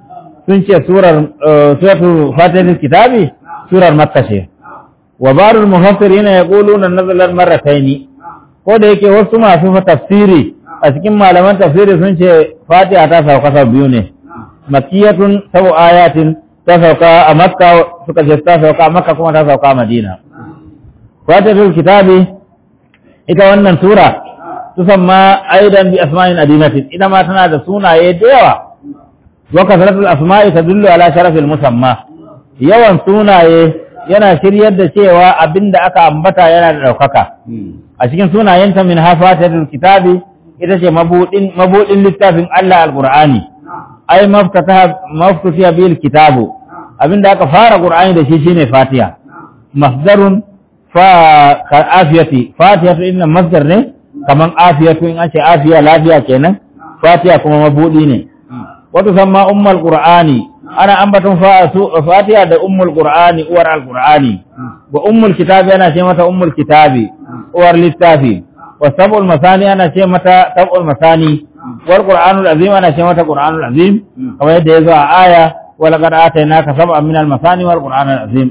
sun ce surar suratul fatihatul kitabi surar makka ce wa barul mufassirin yaquluna nazalat marratayn ko da yake wasu masu tafsiri a cikin malaman tafsiri sun ce fatiha ta sauka sau biyu ne makiyatun sabu ayatin ta sauka a makka suka ce ta sauka a makka kuma ta sauka a madina fatihatul kitabi ita wannan sura tusamma aidan bi asma'in adinatin ita ma tana da sunaye da yawa wa kasratul asma'i tadullu ala sharafil musamma yawan sunaye yana shiryar da cewa abinda aka ambata yana da daukaka a cikin sunayenta min hafatatul kitabi ita ce mabudin mabudin littafin Allah alqur'ani ai maftataha maftatiha bil kitabu abinda aka fara qur'ani da shi shine fatiha masdarun fa ka afiyati fatihatu inna masdar ne kaman afiyatu in an ce afiya lafiya kenan fatiha kuma mabudi ne wato samma ummul qur'ani ana ambaton fatiha da ummul qur'ani uwar alqur'ani wa ummul kitabi ana ce mata ummul kitabi uwar littafi wa sab'ul masani ana ce mata sab'ul masani wal qur'anul azim ana ce mata qur'anul azim kamar yadda yazo a aya wa laqad atainaka sab'an minal masani wal qur'anul azim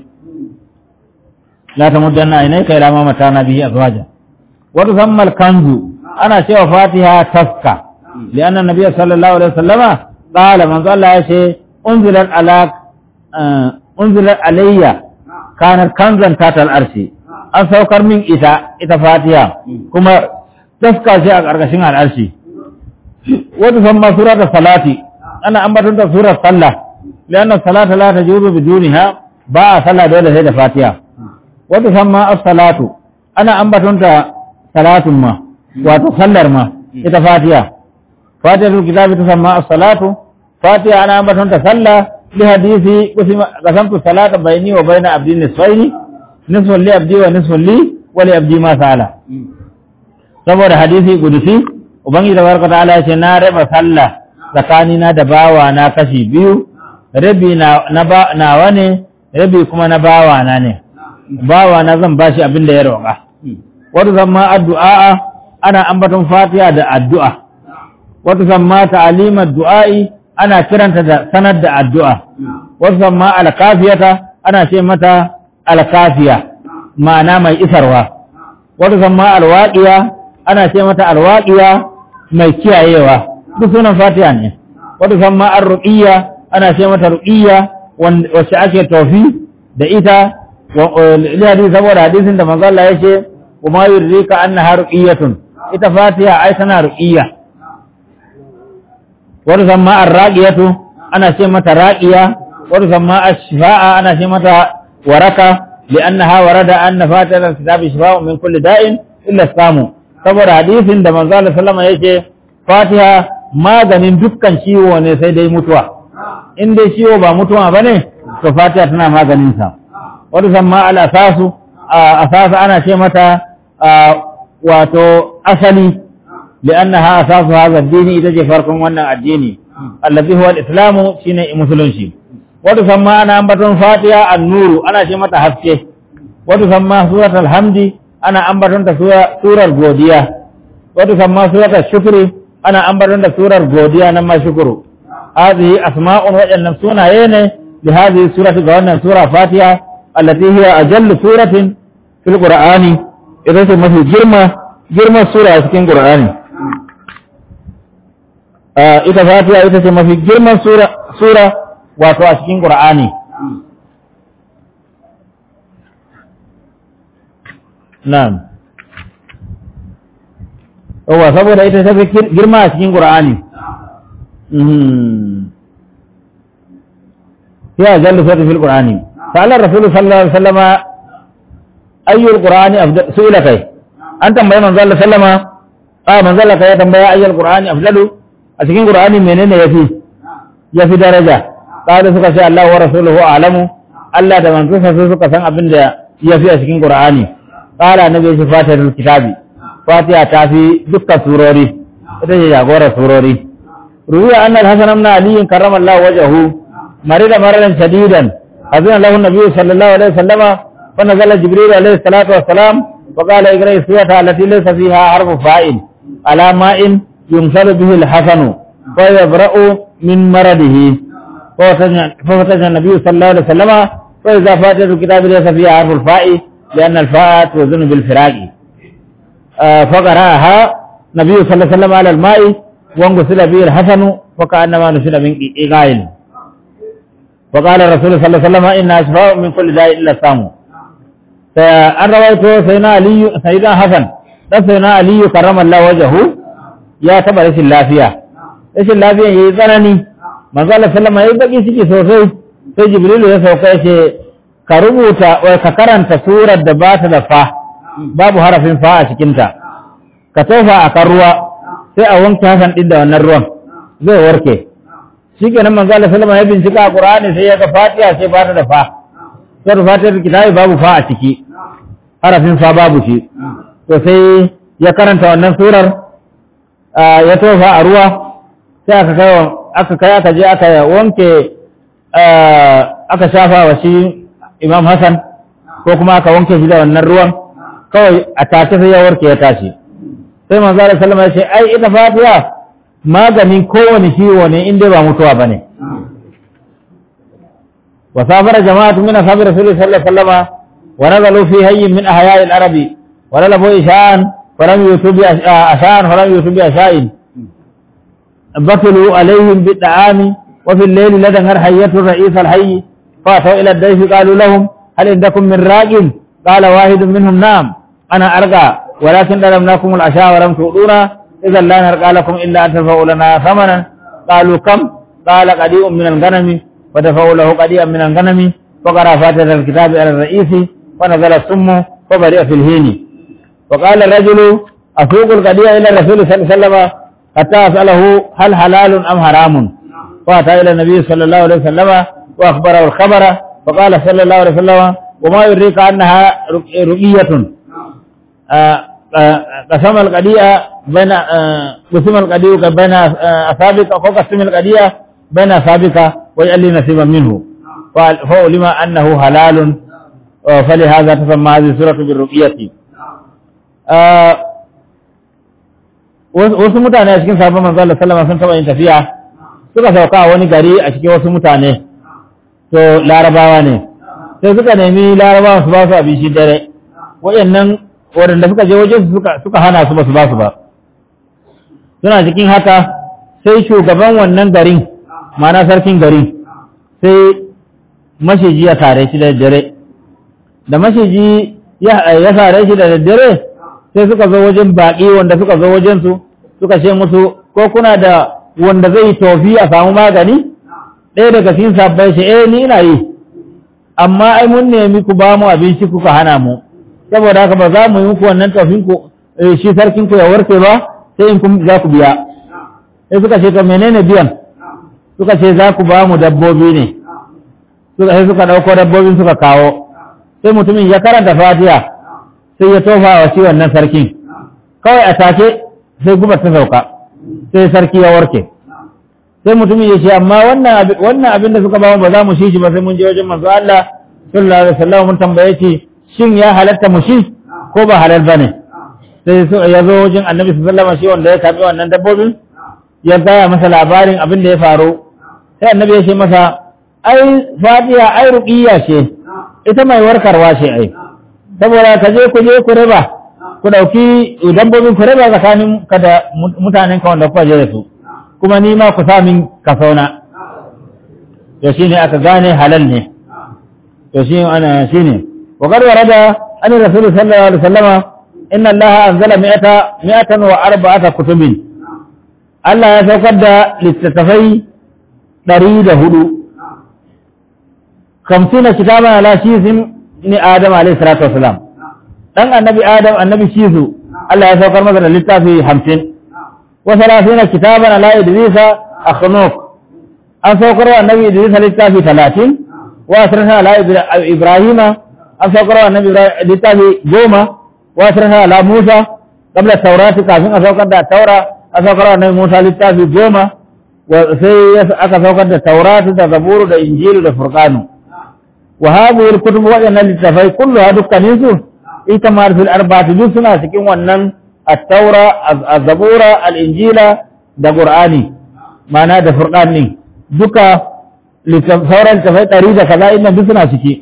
la tamuddanna aynayka ila ma matana bihi azwaja wa tusamma al kanzu ana cewa fatiha taska لأن النبي صلى الله عليه وسلم قال من قال الله شيء أنزلت على أنزلت علي كانت كنزا تحت الأرش an saukar min ita ita fatiha kuma taska shi a ƙarƙashin al'arshi wata san ma sura da salati ana ambaton da surar sallah lianna salata la tajuzu biduniha ba a sallah dole sai da fatiha wata san ma as-salatu ana ambaton da salatun ma wato sallar ma ita fatiha fatihatul kitabi tusamma as-salatu fatiha ana ambaton ta sallah li hadisi qasamtu salata bayni wa bayna abdi nisfaini nisfun li abdi wa nisfun li wa li abdi ma sala saboda hadisi gudusi ubangiji tabaraka ta'ala ya ce na raba sallah tsakani na da bawa na kashi biyu rabi na nawa ne rabi kuma na bawa na ne bawa na zan bashi abin da ya roƙa wata zamma addu'a ana ambaton fatiha da addu'a wata zamma ta'alimar du'a'i ana kiranta da sanar da addu'a wata zamma alkafiyata ana ce mata alkafiya ma'ana mai isarwa wata zamma alwaƙiya ana ce mata alwaƙiya mai kiyayewa duk sunan fatiha ne wata zamma arruqiyya ana ce mata ruqiyya wacce ake tofi da ita li hadisi saboda hadisin da manzo Allah yace kuma yurrika annaha ruqiyatun ita fatiha ai tana ruqiyya wata zamma arraqiyatu ana ce mata raqiya wata zamma ash-shifa'a ana ce mata waraka li'annaha warada anna fatiha kitabi shifa'un min kulli da'in illa samu saboda hadisin da manzo Allah sallama yace fatiha maganin dukkan ciwo ne sai dai mutuwa in dai ciwo ba mutuwa bane to fatiha tana maganin sa wata zamma al-asasu asasa ana ce mata wato asali li'annaha asasu hadha ad-din ita ce farkon wannan addini allazi huwa al-islamu shine musulunci wata samma ana ambaton fatiha an-nuru ana ce mata haske wata samma suratul hamdi ana ambaton ta surar godiya wata samma suratul shukri ana ambaton ta surar godiya nan ma shukuru hadhihi asma'un wajannan sunaye ne li hadhihi surati ga wannan sura fatiha allati hiya ajallu suratin fil qur'ani ita ce mafi girma girman sura a cikin qur'ani ita fatiha ita ce mafi girman sura sura wato a cikin qur'ani na'am yawa saboda ita ta fi girma a cikin qur'ani ya jallu sura fil qur'ani sa'ala rasul sallallahu alaihi wasallama ayyul qur'ani afdal su'ila kai an tambaye manzo Allah sallama a manzo Allah kai ya tambaya ayyul qur'ani afdalu a cikin qur'ani menene yafi yafi daraja kada suka ce Allah wa rasuluhu a'lamu Allah da manzo sa suka san abin da yafi a cikin qur'ani qala nabi shi fatihatul kitabi fatiha ta fi dukkan surori ita ce jagorar surori ruwiya annal hasan ibn ali karramallahu wajhahu marida maradan shadidan azina lahu nabi sallallahu alaihi wasallama فنزل جبريل عليه الصلاة والسلام وقال اقرأ السورة التي ليس فيها حرف فائل على ماء يمثل به الحسن فيبرأ من مرضه ففتش النبي صلى الله عليه وسلم فإذا فاتت الكتاب ليس فيها حرف الفاء لأن الفاء توزن بالفراق آه فقرأها النبي صلى الله عليه وسلم على الماء وانغسل به الحسن وكأنما نشل من إيغائل وقال الرسول صلى الله عليه وسلم إن أشفاء من كل داء إلا السامو فأن رويته سيدنا علي سيدنا حسن سيدنا علي كرم الله وجهه يا تبا رسل اللافية رسل اللافية يزنني manzo Allah sallama yayi baki ciki sosai sai Jibrilu ya sauka ya ce ka rubuta wai ka karanta surar da ba ta da fa babu harafin fa a cikin ta ka tofa a kan ruwa sai a wanke hasan din da wannan ruwan zai warke shikenan manzo Allah sallama ya bincika a Qur'ani sai ya ga Fatiha sai ba ta da fa sai Fatiha kitabi babu fa a ciki harafin fa babu shi to sai ya karanta wannan surar ya tofa a ruwa sai aka kai aka kai aka je aka wanke aka shafa wa shi imam hassan ko kuma aka wanke shi da wannan ruwan kawai a tace sai ya warke ya tashi sai manzo Allah sallama ya ce ai ita fatiha maganin kowane ciwo ne inda ba mutuwa bane wa safara jama'atu min ashabi rasulullahi sallallahu alaihi wasallam wa nazalu fi hayyin min ahya'i al-arabi wa lalabu ishan wa lam yutubi ashan wa lam yutubi asha'in بطلوا عليهم بالطعام وفي الليل لدى حية الرئيس الحي فاتوا إلى الضيف قالوا لهم هل عندكم من راج قال واحد منهم نعم أنا أرقى ولكن ظلمناكم العشاء ولم تؤذونا إذا لا نرقى لكم إلا أن تدفعوا لنا ثمنا قالوا كم قال قديء من الغنم ودفعوا له قديئا من الغنم فقرأ فاتحة الكتاب على الرئيس ونزل السم وبرئ في الهين وقال الرجل أسوق القديء إلى الرسول صلى الله عليه وسلم حتى أسأله هل حلال أم حرام فأتى إلى النبي صلى الله عليه وسلم وأخبره الخبر فقال صلى الله عليه وسلم وما يدريك أنها رؤية قسم القدية بين قسم القدية بين أصابك أو قسم القدية بين أصابك ويجعل لي نصيبا منه فعلم أنه حلال فلهذا تسمى هذه السورة بالرؤية wasu mutane a cikin sabon manzo Allah sallama sun taba yin tafiya suka sauka a wani gari a cikin wasu mutane to larabawa ne sai suka nemi larabawa su ba su abinci dare waɗannan waɗanda suka je wajen suka suka hana su ba su ba su ba suna cikin haka sai shugaban wannan garin ma'ana sarkin garin sai mashiji ya tare shi da dare da mashiji ya tare shi da daddare sai suka zo wajen baƙi wanda suka zo wajensu suka ce musu ko kuna da wanda zai tofi a samu magani ɗaya daga cikin sabbai shi eh ni ina yi amma ai mun nemi ku ba mu abinci kuka hana mu saboda haka ba za mu yi muku wannan tofin ku shi sarkin ku ya warke ba sai in kun za ku biya sai suka ce to menene biyan suka ce za ku ba mu dabbobi ne suka sai suka ɗauko dabbobin suka kawo sai mutumin ya karanta fatiha sai ya tofa wa shi wannan sarkin kawai a take sai gubar ta sauka sai sarki ya warke sai mutumin ya ce amma wannan abin da suka ba ba za mu shi shi ba sai mun je wajen manzo Allah sallallahu alaihi wasallam mun tambaye shi shin ya halatta mu shi ko ba halal bane sai ya zo wajen annabi sallallahu alaihi wasallam shi wanda ya karbi wannan dabbobin ya gaya masa labarin abin da ya faru sai annabi ya ce masa ai fatiha ai ruqiyya ce ita mai warkarwa ce ai saboda ka je ku je ku raba ku ɗauki dabbobin ku raba tsakanin ka da mutanen ka wanda kuka je da su kuma ni ma ku samin kasauna to shine aka gane halal ne to shi ana shine wa qad warada an rasul sallallahu alaihi wasallama inna allaha anzala mi'ata mi'atan wa arba'ata kutubin Allah ya saukar da littattafai ɗari da hudu kamsina kitaban ala shizin ni Adam alayhi salatu wasalam dan annabi Adam annabi Shizu Allah ya saukar masa da littafi 50 wa 30 kitaban ala Idrisa akhnuk an saukar wa annabi Idrisa littafi 30 wa asrana ala Ibrahima an saukar wa annabi littafi 10 wa asrana ala Musa qabla taurati kafin a saukar da taura an saukar wa annabi Musa littafi 10 sai aka saukar da tauratu da zaburu da injilu da furqanu وهذه الكتب وأن للتفاي كلها دكانيسو إتمار في الأربعة جزءنا سكين ونن التوراة الزبورة الإنجيل دا قرآني معنى دا فرقاني دكا littaf- sauran tafai ɗari da kaza inda duk suna ciki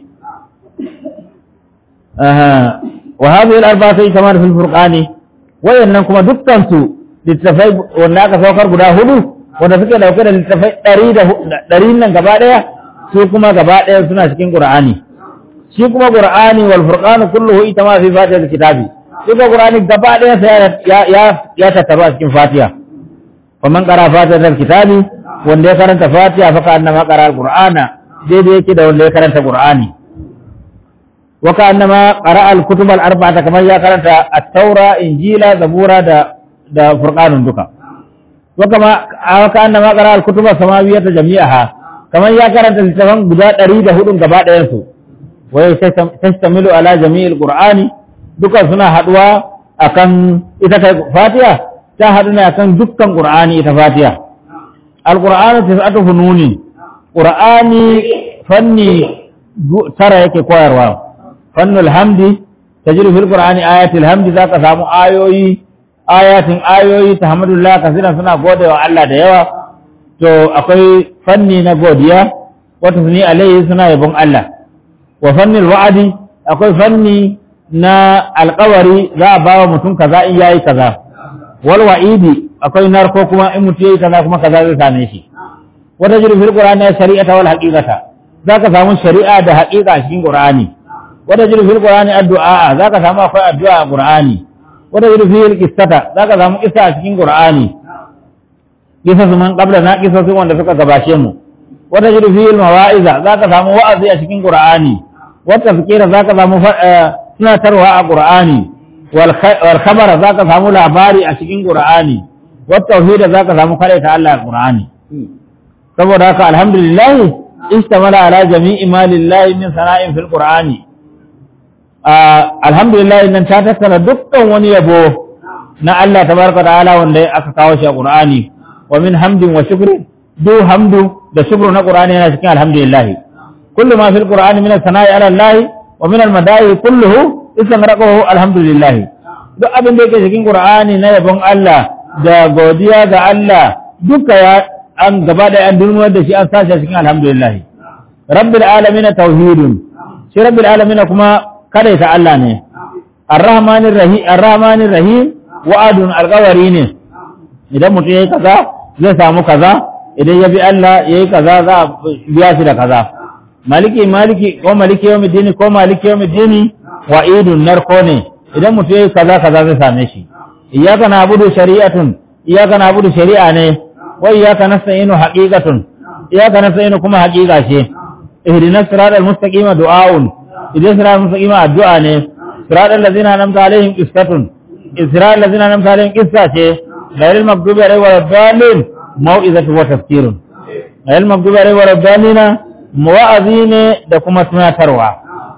Aha. wa hadhihi al-arba'a sai kamar fil furqani wayannan kuma dukkan su littafai wanda aka saukar guda hudu wanda suke dauke da littafai ɗari da hu- ɗari nan gaba ɗaya su kuma gaba ɗaya suna cikin qur'ani shi kuma qur'ani wal furqanu kulluhu ita ma fi fatihatil kitabi shi kuma qur'ani gaba ɗaya sai ya ya ya tattaru a cikin fatiha faman qara fatihatil kitabi wanda ya karanta fatiha fa kana ma qara al-qur'ana daidai yake da wanda ya karanta qur'ani wa kana ma qara al-kutub al-arba'ata kamar ya karanta at-taura injila zabura da da furqanun duka wa kama wa kana ma qara al-kutub as-samawiyyata jami'aha kamar ya karanta littafan guda 104 gaba ɗayan su wa tastamilu ala jami'il qur'ani duka suna haduwa akan ita kai fatiha ta hadu ne akan dukkan qur'ani ita fatiha al-qur'anu tis'atu fununi qur'ani fanni gu- tara yake koyarwa fannul hamdi tajri fil qur'ani ayatul hamdi zaka samu ayoyi ayatin ayoyi tahmadullah kasira suna godewa Allah da yawa to akwai fanni na godiya wata suni alaihi suna yabon Allah wa fannin wa'adi akwai fanni na alkawari za a bawa mutum kaza in yayi kaza wal wa'idi akwai narko kuma in mutum yayi kaza kuma kaza zai same shi wata jiru fil qur'ani shari'ata wal haqiqata zaka samu shari'a da haqiqa a cikin qur'ani wata jiru fil qur'ani addu'a zaka samu akwai addu'a a qur'ani wata jiru fil qissata zaka samu qissa a cikin qur'ani qissa man qabla na qissa wanda suka gabashe mu wata jiru fil mawa'iza zaka samu wa'azi a cikin qur'ani wata fikira zaka samu tunatarwa a qur'ani wal khabara zaka samu labari a cikin qur'ani wat tauhid zaka samu ta Allah a qur'ani saboda haka alhamdulillah istamala ala jami'i ma lillahi min sana'in fil qur'ani alhamdulillah nan ta tattara dukkan wani yabo na Allah tabaraka ta'ala wanda aka kawo shi a qur'ani wa min hamdin wa shukri du hamdu da shukru na qur'ani yana cikin alhamdulillah kullu ma fil qur'ani min as-sana'i ala Allah wa min al-madahi kulluhu istagraqahu alhamdulillah duk abin da yake cikin qur'ani na yabon Allah da godiya ga Allah duka ya an gaba da an durmuwar da shi an sashi cikin alhamdulillah rabbil alamin tauhidun shi rabbil alamin kuma kada ta Allah ne arrahmanir rahim arrahmanir rahim wa'adun alqawari ne idan mutum yayi kaza zai samu kaza idan ya bi Allah yayi kaza za a biya shi da kaza maliki maliki ko maliki yawmiddin ko maliki yawmiddin wa'idun narko ne idan mutum yayi kaza kaza zai same shi iyyaka na'budu shari'atun iyyaka na'budu shari'a ne wa iyyaka nasta'inu haqiqatun iyyaka nasta'inu kuma haqiqa ce ihdinas siratal mustaqima du'aun idan siratal mustaqima addu'a ne siratal ladzina an'amta alaihim qissatun siratal ladzina an'amta alaihim qissa ce ghayril maghdubi alaihim waladdallin mau'izatu wa tafsirun ghayril maghdubi alaihim waladdallin wa'azi ne da kuma tunatarwa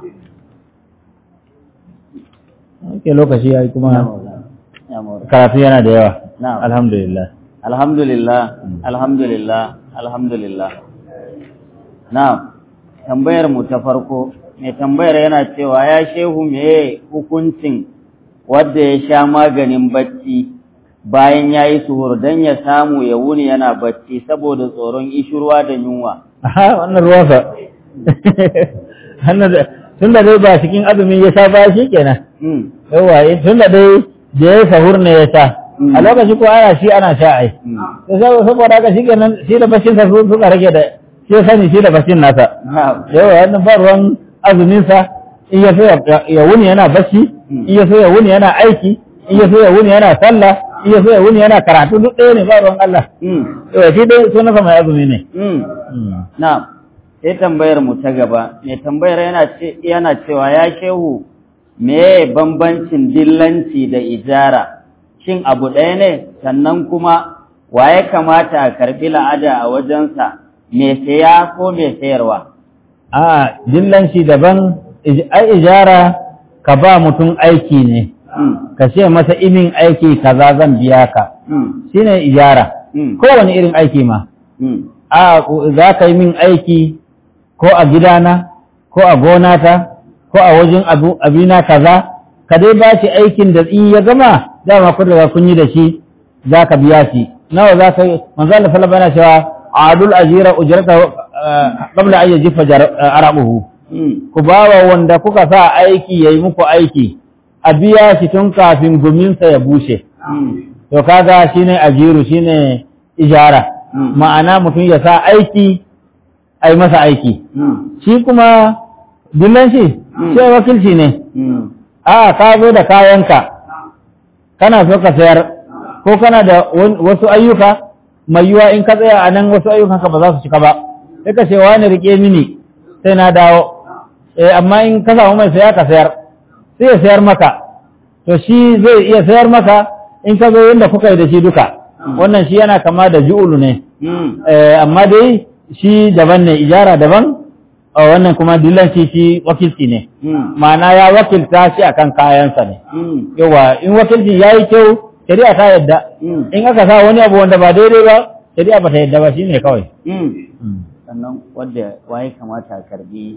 Ake lokaci ya yi kuma karatu yana da yawa. Na'am. Alhamdulillah. Alhamdulillah, alhamdulillah, alhamdulillah. Na'am, tambayar mu ta farko, mai tambayar yana cewa ya shehu meye hukuncin wadda ya sha maganin bacci bayan ya yi suhur don ya samu ya wuni yana bacci saboda tsoron ishirwa da yunwa. Aha, wannan ruwansa. Wannan da- Tun da dai ba cikin azumi ya sha ba shi kenan. Hmm, Yawa, tun da dai da ya yi sahur ne ya sha. Mm. A lokaci ko ana shi ana sha ai. hmm. To sab- Saboda haka shi kenan shi da bashin sa su suka rage da shi ya sani shi da bashin nasa. Na'am. Yawa, wannan ba ruwan azumin sa in ya so ya- ya wuni yana bacci, Mm. in ya so ya wuni yana aiki, in ya so ya wuni yana sallah, in ya so ya wuni yana karatu duk ɗaya ne ba ruwan Allah. Hmm, Yawa, shi dai sunansa mai azumi ne. hmm. Mm. Na'am, sai tambayar mu ta gaba, mai tambayar yana ce yana cewa ya shehu meye bambancin dillanci da ijara, shin abu ɗaya ne sannan kuma wa ya kamata a karɓi la'ada a wajensa, mai saya ko mai sayarwa? a dillanci daban ij- ai ijara ka ba mutum aiki ne Hmm, ka ce masa imin aiki kaza zan biya ka hmm, shine ijara hmm, kowane irin aiki ma hmm, a za ka yi min aiki ko a gidana ko a gonata ko a wajen abu abina kaza ka dai ba shi aikin da in ya gama dama kun riga kun yi da shi za ka biya shi nawa za ka yi manzo Allah sallallahu alaihi wasallam yana cewa adul ajira ujrata qabla an yajifa jar- arabuhu Mm. ku bawa wanda kuka sa aiki yayi muku aiki a biya shi tun kafin guminsa ya bushe Mm. to kaga shine ajiru shine ijara Mm. ma'ana mutum ya sa aiki ai masa aiki Mm. shi kuma dillan shi Mm. sai wakilci ne Mm. a ka zo da kayanka kana so ka sayar ko kana da wan- wasu ayyuka mai yiwa in ka tsaya a nan wasu ayyukanka ba za su cika ba sai ka ce wani rike mini sai na dawo eh amma in ka samu mai saya ka sayar sai ya sayar maka to shi zai iya sayar maka in ka zo yadda kuka yi da shi duka wannan shi yana kama da ju'ulu ne Mm. Eh, amma dai shi daban ne ijara daban a wannan kuma dillanci shi wakilci ne Mm. ma'ana ya wakilta shi akan kayansa ne Mm. yawa in wakilci ya yi kyau shari'a ta yadda Mm. in aka sa wani abu wanda ba daidai ba shari'a ba ta yadda ba shine kawai Mm. sannan wadda waye kamata a karbi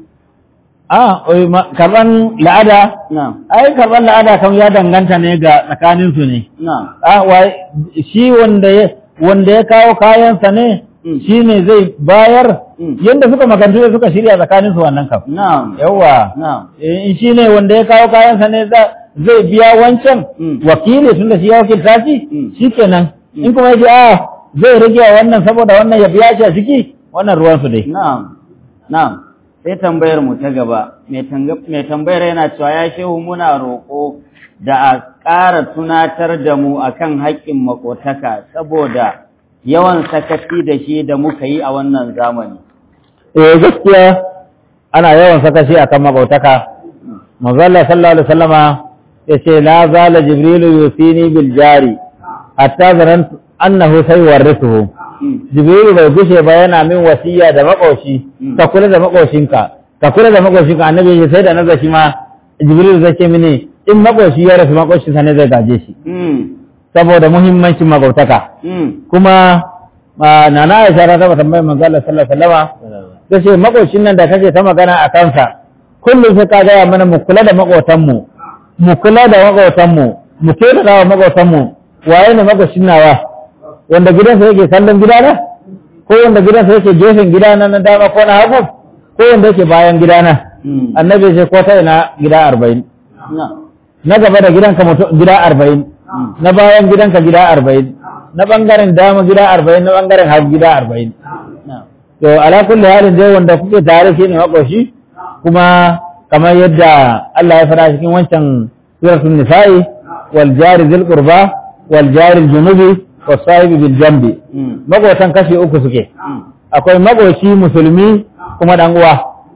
a oi, ma- karban la'ada na ai karban la'ada kam ya danganta ne ga tsakanin su ne na a wai shi wanda ya wanda ya kawo kayansa ne Mm. shine zai bayar Mm. yanda suka makantu da suka shirya tsakanin su wannan kam na yawa na in shi ne wanda ya kawo kayansa ne za- zai biya wancan Mm. wakili tun da shi ya wakilta shi Mm. shi kenan Mm. in kuma ya ce a zai rage wa wannan saboda wannan ya biya shi a ciki wannan ruwansu dai Na'am, na'am, sai tambayar mu ta gaba, mai tanga- mai tambayar yana cewa ya shehu muna roƙo da a ƙara tunatar da mu akan haƙƙin makotaka saboda yawan sakaci da shi da muka yi a wannan zamani. eh gaskiya ana yawan sakaci akan mabautaka manzo Allah sallallahu alaihi wasallama yace la zala jibrilu yusini bil jari hatta zanantu annahu sayuwarrithuhu Mm, jibrilu bai gushe ba yana min wasiya da makoshi Mm. ka kula da makoshinka ka kula da makoshinka annabi ya sai da naga shi ma jibrilu zai ce mini in makoshi ya rasu makoshinsa ne zai gaje shi mm, saboda muhimmancin magautaka mm, kuma ma, nana Aisha ta taba tambayar manzo Allah sallallahu alaihi wasallama ta ce makocin nan da kake ta magana a kansa kullum sai ka gaya mana mu kula da makotanmu mu kula da makotanmu mu kyautata wa makotanmu waye ne makocin nawa wanda gidansa yake kallon gidana ko wanda gidansa yake gefen gidana na dama ko na hagu ko wanda yake bayan gidana mm, annabi ya ce ko ta ina gida arba'in na, na gaba da gidanka mutum gida arba'in mm, na bayan gidanka gida arba'in na bangaren dama gida arba'in na bangaren hagu gida arba'in na, to ala kulli halin dai wanda kuke tare shi ne makoshi kuma kamar yadda Allah ya fara cikin wancan suratul nisa'i wal jari dhil qurba wal jari junubi was sahibi bil jambi mm, makotan kashi uku suke mm, akwai makoci musulmi kuma dan uwa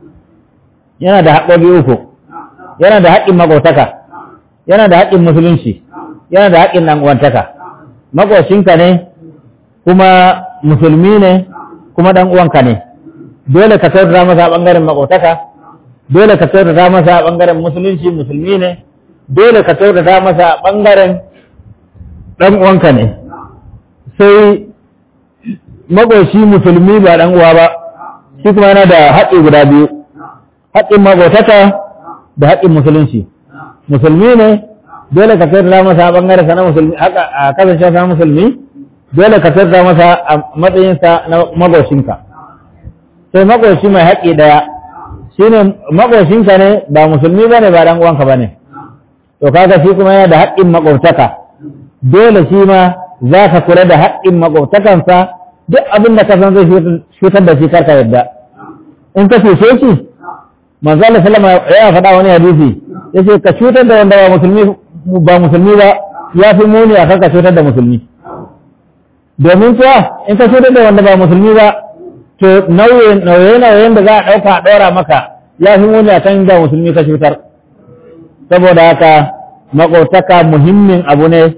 yana da haƙƙoƙi uku yana da haƙƙin makotaka yana da haƙƙin musulunci yana da haƙƙin dan uwantaka makocinka ne kuma musulmi ne kuma dan uwanka ne dole ka kyautata masa a bangaren makotaka dole ka kyautata masa a bangaren musulunci musulmi ne dole ka kyautata masa a bangaren dan uwanka ne sai makoci musulmi ba dan uwa ba shi kuma yana da haƙƙi guda biyu haƙƙin makotaka da haƙƙin musulunci musulmi ne dole ka kyautata masa a bangaren sa na musulmi haka a kasance sa na musulmi dole ka kyautata masa a matsayinsa na makocinka sai makoci mai haƙƙi ɗaya shine makocinka ne ba musulmi ba ne ba ɗan uwanka ba ne to kaga shi kuma yana da haƙƙin makwabtaka dole shi ma za ka kula da haƙƙin makwabtakansa duk abin da ka san zai cutar da shi karka yadda in ka cuce shi manzo Allah sallama ya faɗa wani hadisi yace ka cutar da wanda ba musulmi ba musulmi ba ya fi muni a kan ka cutar da musulmi domin kuwa in ka cutar da wanda ba musulmi ba to nauye-nauyen da za a ɗauka a ɗora maka ya fi muni a kan da musulmi ka cutar saboda haka maƙotaka muhimmin abu ne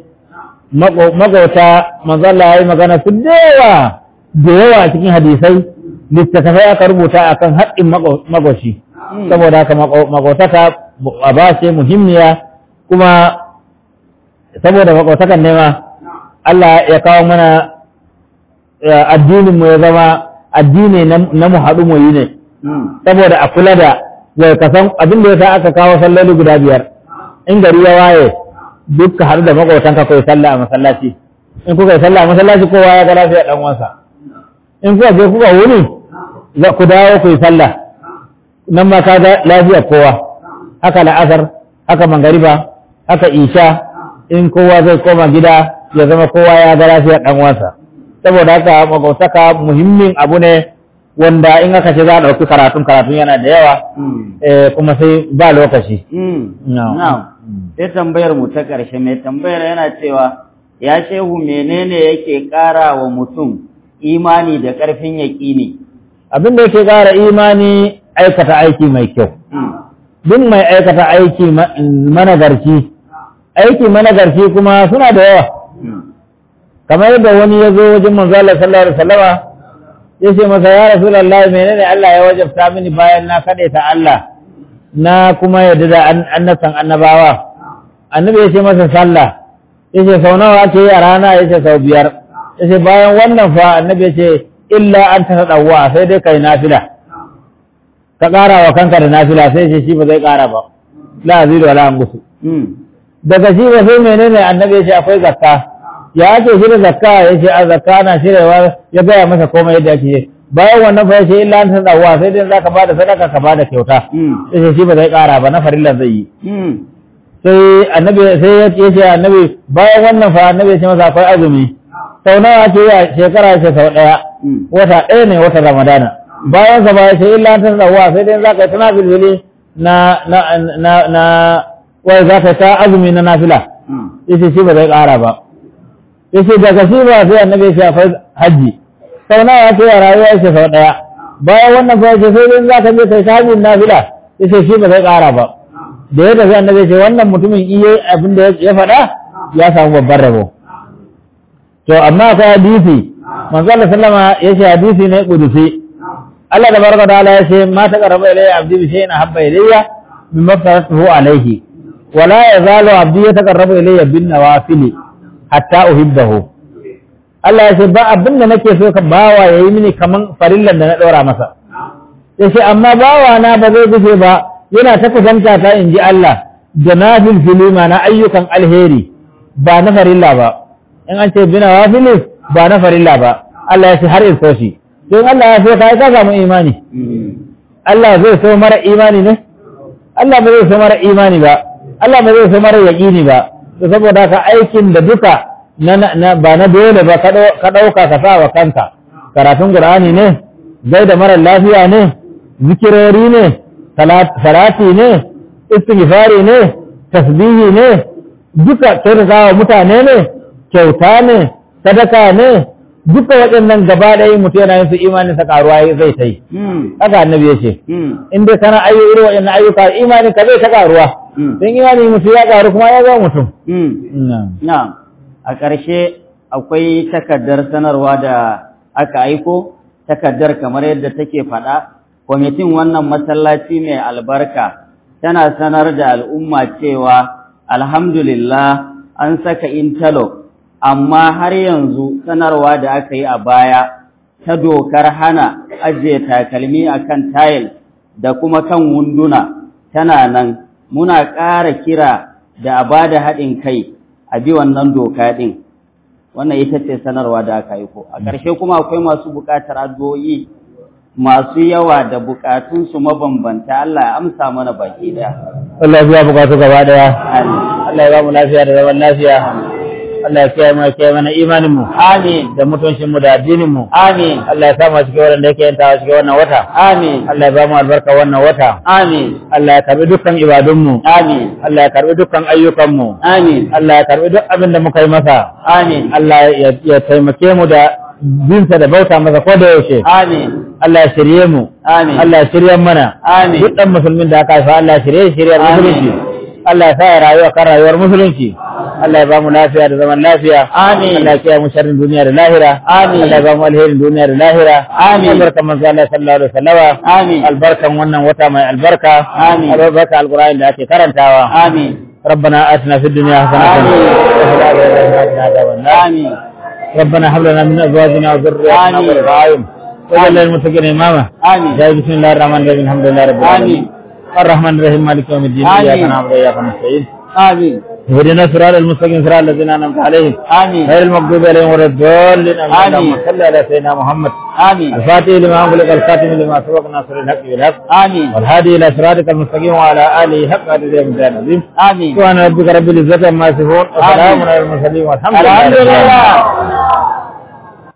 maƙota manzala ya yi magana su da yawa da yawa a cikin hadisai littattafai aka rubuta a kan haƙƙin maƙoshi saboda haka maƙotaka a ba ce muhimmiya kuma saboda maƙotakan nema Allah ya kawo mana addinin mu ya zama addini na mu haɗu mu yi ne saboda a kula da wai ka san abin da ya sa aka kawo salloli guda biyar in gari ya waye duk ka haɗu da maƙotanka kai sallah a masallaci in kuka yi sallah a masallaci kowa ya ga lafiya ɗan wansa in kuka je kuka wuni za ku dawo ku yi sallah nan ma ka ga lafiyar kowa haka la'asar haka mangariba haka isha in kowa zai koma gida ya zama kowa ya ga lafiyar dan uwansa saboda haka magwautaka muhimmin abu ne wanda in aka ce za a ɗauki karatun karatun yana da yawa eh, kuma sai ba lokaci No. Na'am. Sai tambayar mu ta ƙarshe mai tambayar yana cewa ya shehu menene yake ƙara wa mutum imani da ƙarfin yaƙini. abin da yake ƙara imani aikata aiki mai kyau duk mai aikata aiki ma- managarci aiki managarci kuma suna da yawa kamar yadda wani ya zo wajen manzo Allah sallallahu alaihi wasallama ya ce masa ya rasulullah menene Allah ya wajabta mini bayan na ta Allah na kuma yadda da an- annabtan annabawa annabi ya ce masa sallah ya ce sau nawa ake yi a rana ya ce sau biyar ya ce bayan wannan fa annabi ya ce illa an ta ɗauwa sai dai kai nafila ka ƙara wa kanka da nafila sai ce shi ba zai ƙara ba la azidu wala angusu daga shi ba sai menene annabi ya ce akwai zakka ya ake shirya zakka ya ce a zakka na shiryawa ya gaya masa komai yadda ake yi bayan wannan fa ya ce illa an ta ɗauwa sai dai za ka bada sadaka ka bada kyauta ya ce shi ba zai ƙara ba na farillan zai yi sai annabi sai ya ce annabi bayan wannan fa annabi ya ce masa akwai azumi sau nawa ake yi a shekara ya ce sau ɗaya wata ɗaya ne wata ramadana bayan sa ba ya ce illa an ta ɗauwa sai dai za ka yi tana bilbili na na na na wai za ka ta azumi na nafila yace shi ba zai ƙara ba yace daga shi ba sai annabi ya ce akwai hajji sau nawa ake yi a rayuwa yace sau ɗaya bayan wannan fa yace sai dai za ka je kai ta hajjin nafila yace shi ba zai ƙara ba da ya tafi annabi ce wannan mutumin iya abin da ya faɗa ya samu babban rabo to amma akwai hadisi manzo Allah sallama ya ce hadisi ne kudusi Allah da barka da Allah ya ce ma ta qaraba ilayya abdi bi shay'in habba ilayya mimma faratuhu alayhi wala yazalu abdi yataqarrabu ilayya bin nawafil hatta uhibbahu Allah ya ce ba abin da nake so ka bawa yayi mini kaman farillan da na ɗora masa yace amma bawa na ba zai gushe ba yana ta kusanta ta in ji Allah da na filfilima na ayyukan alheri ba na farilla ba in an ce bina wafili ba na farilla ba Allah ya ce har irko shi don Allah ya so ka ka samu imani Allah zai so mara imani ne Allah ba zai so mara imani ba Allah ba zai so mara yaƙini ba to saboda ka aikin da duka na, na, ba na dole ba ka ɗauka ka sa wa kanka karatun Qur'ani ne zai da mara lafiya ne zikirori ne salati ne istighfari ne tasbihi ne duka kyautatawa mutane ne kyauta ne sadaka ne duka waɗannan gaba ɗaya mutum yana yin su imanin sa karuwa zai ta yi haka annabi ya ce in dai kana ayyu irin waɗannan ayyuka imanin ka zai ta karuwa don imani mutum ya karu kuma ya zama mutum na'am a ƙarshe akwai takardar sanarwa da aka aiko takardar kamar yadda take faɗa kwamitin wannan masallaci mai albarka tana sanar da al'umma cewa alhamdulillah an saka interlock amma har yanzu sanarwa da aka yi a baya ta dokar hana ajiye takalmi a kan tayil da kuma kan wunduna tana nan muna ƙara kira da a ba da haɗin kai a bi wannan doka ɗin wannan ita ce sanarwa da aka aiko a ƙarshe kuma akwai masu buƙatar addu'o'i masu yawa da bukatunsu mabambanta Allah ya amsa mana baki daya. Allah ya biya bukatu gaba daya. Allah ya ba mu lafiya da zaman lafiya. Allah ya kiyaye mu ya kiyaye mana imanin mu. Amin. Da mutuncin mu da addinin mu. Amin. Allah ya sa mu cikin wanda yake yantawa cikin wannan wata. Amin. Allah ya ba mu albarka wannan wata. Amin. Allah ya karbi dukkan ibadun mu. Amin. Allah ya karbi dukkan ayyukan mu. Amin. Allah ya karbi duk abin da muka yi masa. Amin. Allah ya taimake mu da binsa da bauta masa ko da yaushe. Amin. Allah ya shirye mu. Amin. Allah ya shirye mana. Amin. Duk dan musulmin da aka haifa Allah ya shirye shirye musulunci. Allah ya sa ya rayuwa kan rayuwar musulunci. Allah ya ba mu lafiya da zaman lafiya. Amin. Allah ya kiyaye mu sharrin duniya da lahira. Amin. Allah ya ba mu alherin duniya da lahira. Amin. Albarkan manzo Allah sallallahu alaihi wasallama. Amin. Albarkan wannan wata mai albarka. Amin. Albarka alqur'ani da ake karantawa. Amin. ربنا آتنا في الدنيا حسنة آمين. وفي الآخرة حسنة وقنا عذاب النار Amin. ربنا هب لنا من ازواجنا وذرياتنا آمين. قرة اعين واجعل للمتقين اماما Amin. جاي بسم الله الرحمن الرحيم الحمد لله رب العالمين آمين. الرحمن الرحيم مالك يوم الدين آمين. اياك نعبد واياك نستعين Amin. اهدنا الصراط المستقيم صراط الذين انعمت عليهم آمين غير المغضوب عليهم ولا الضالين آمين. اللهم صل على سيدنا محمد آمين الفاتح لما أغلق الخاتم لما سبق ناصر الحق بالحق آمين والهادي إلى صراطك المستقيم وعلى آله حق قدر الميزان العظيم آمين سبحان ربك رب العزة عما يصفون وسلام على المرسلين والحمد لله الحمد رب العالمين. لله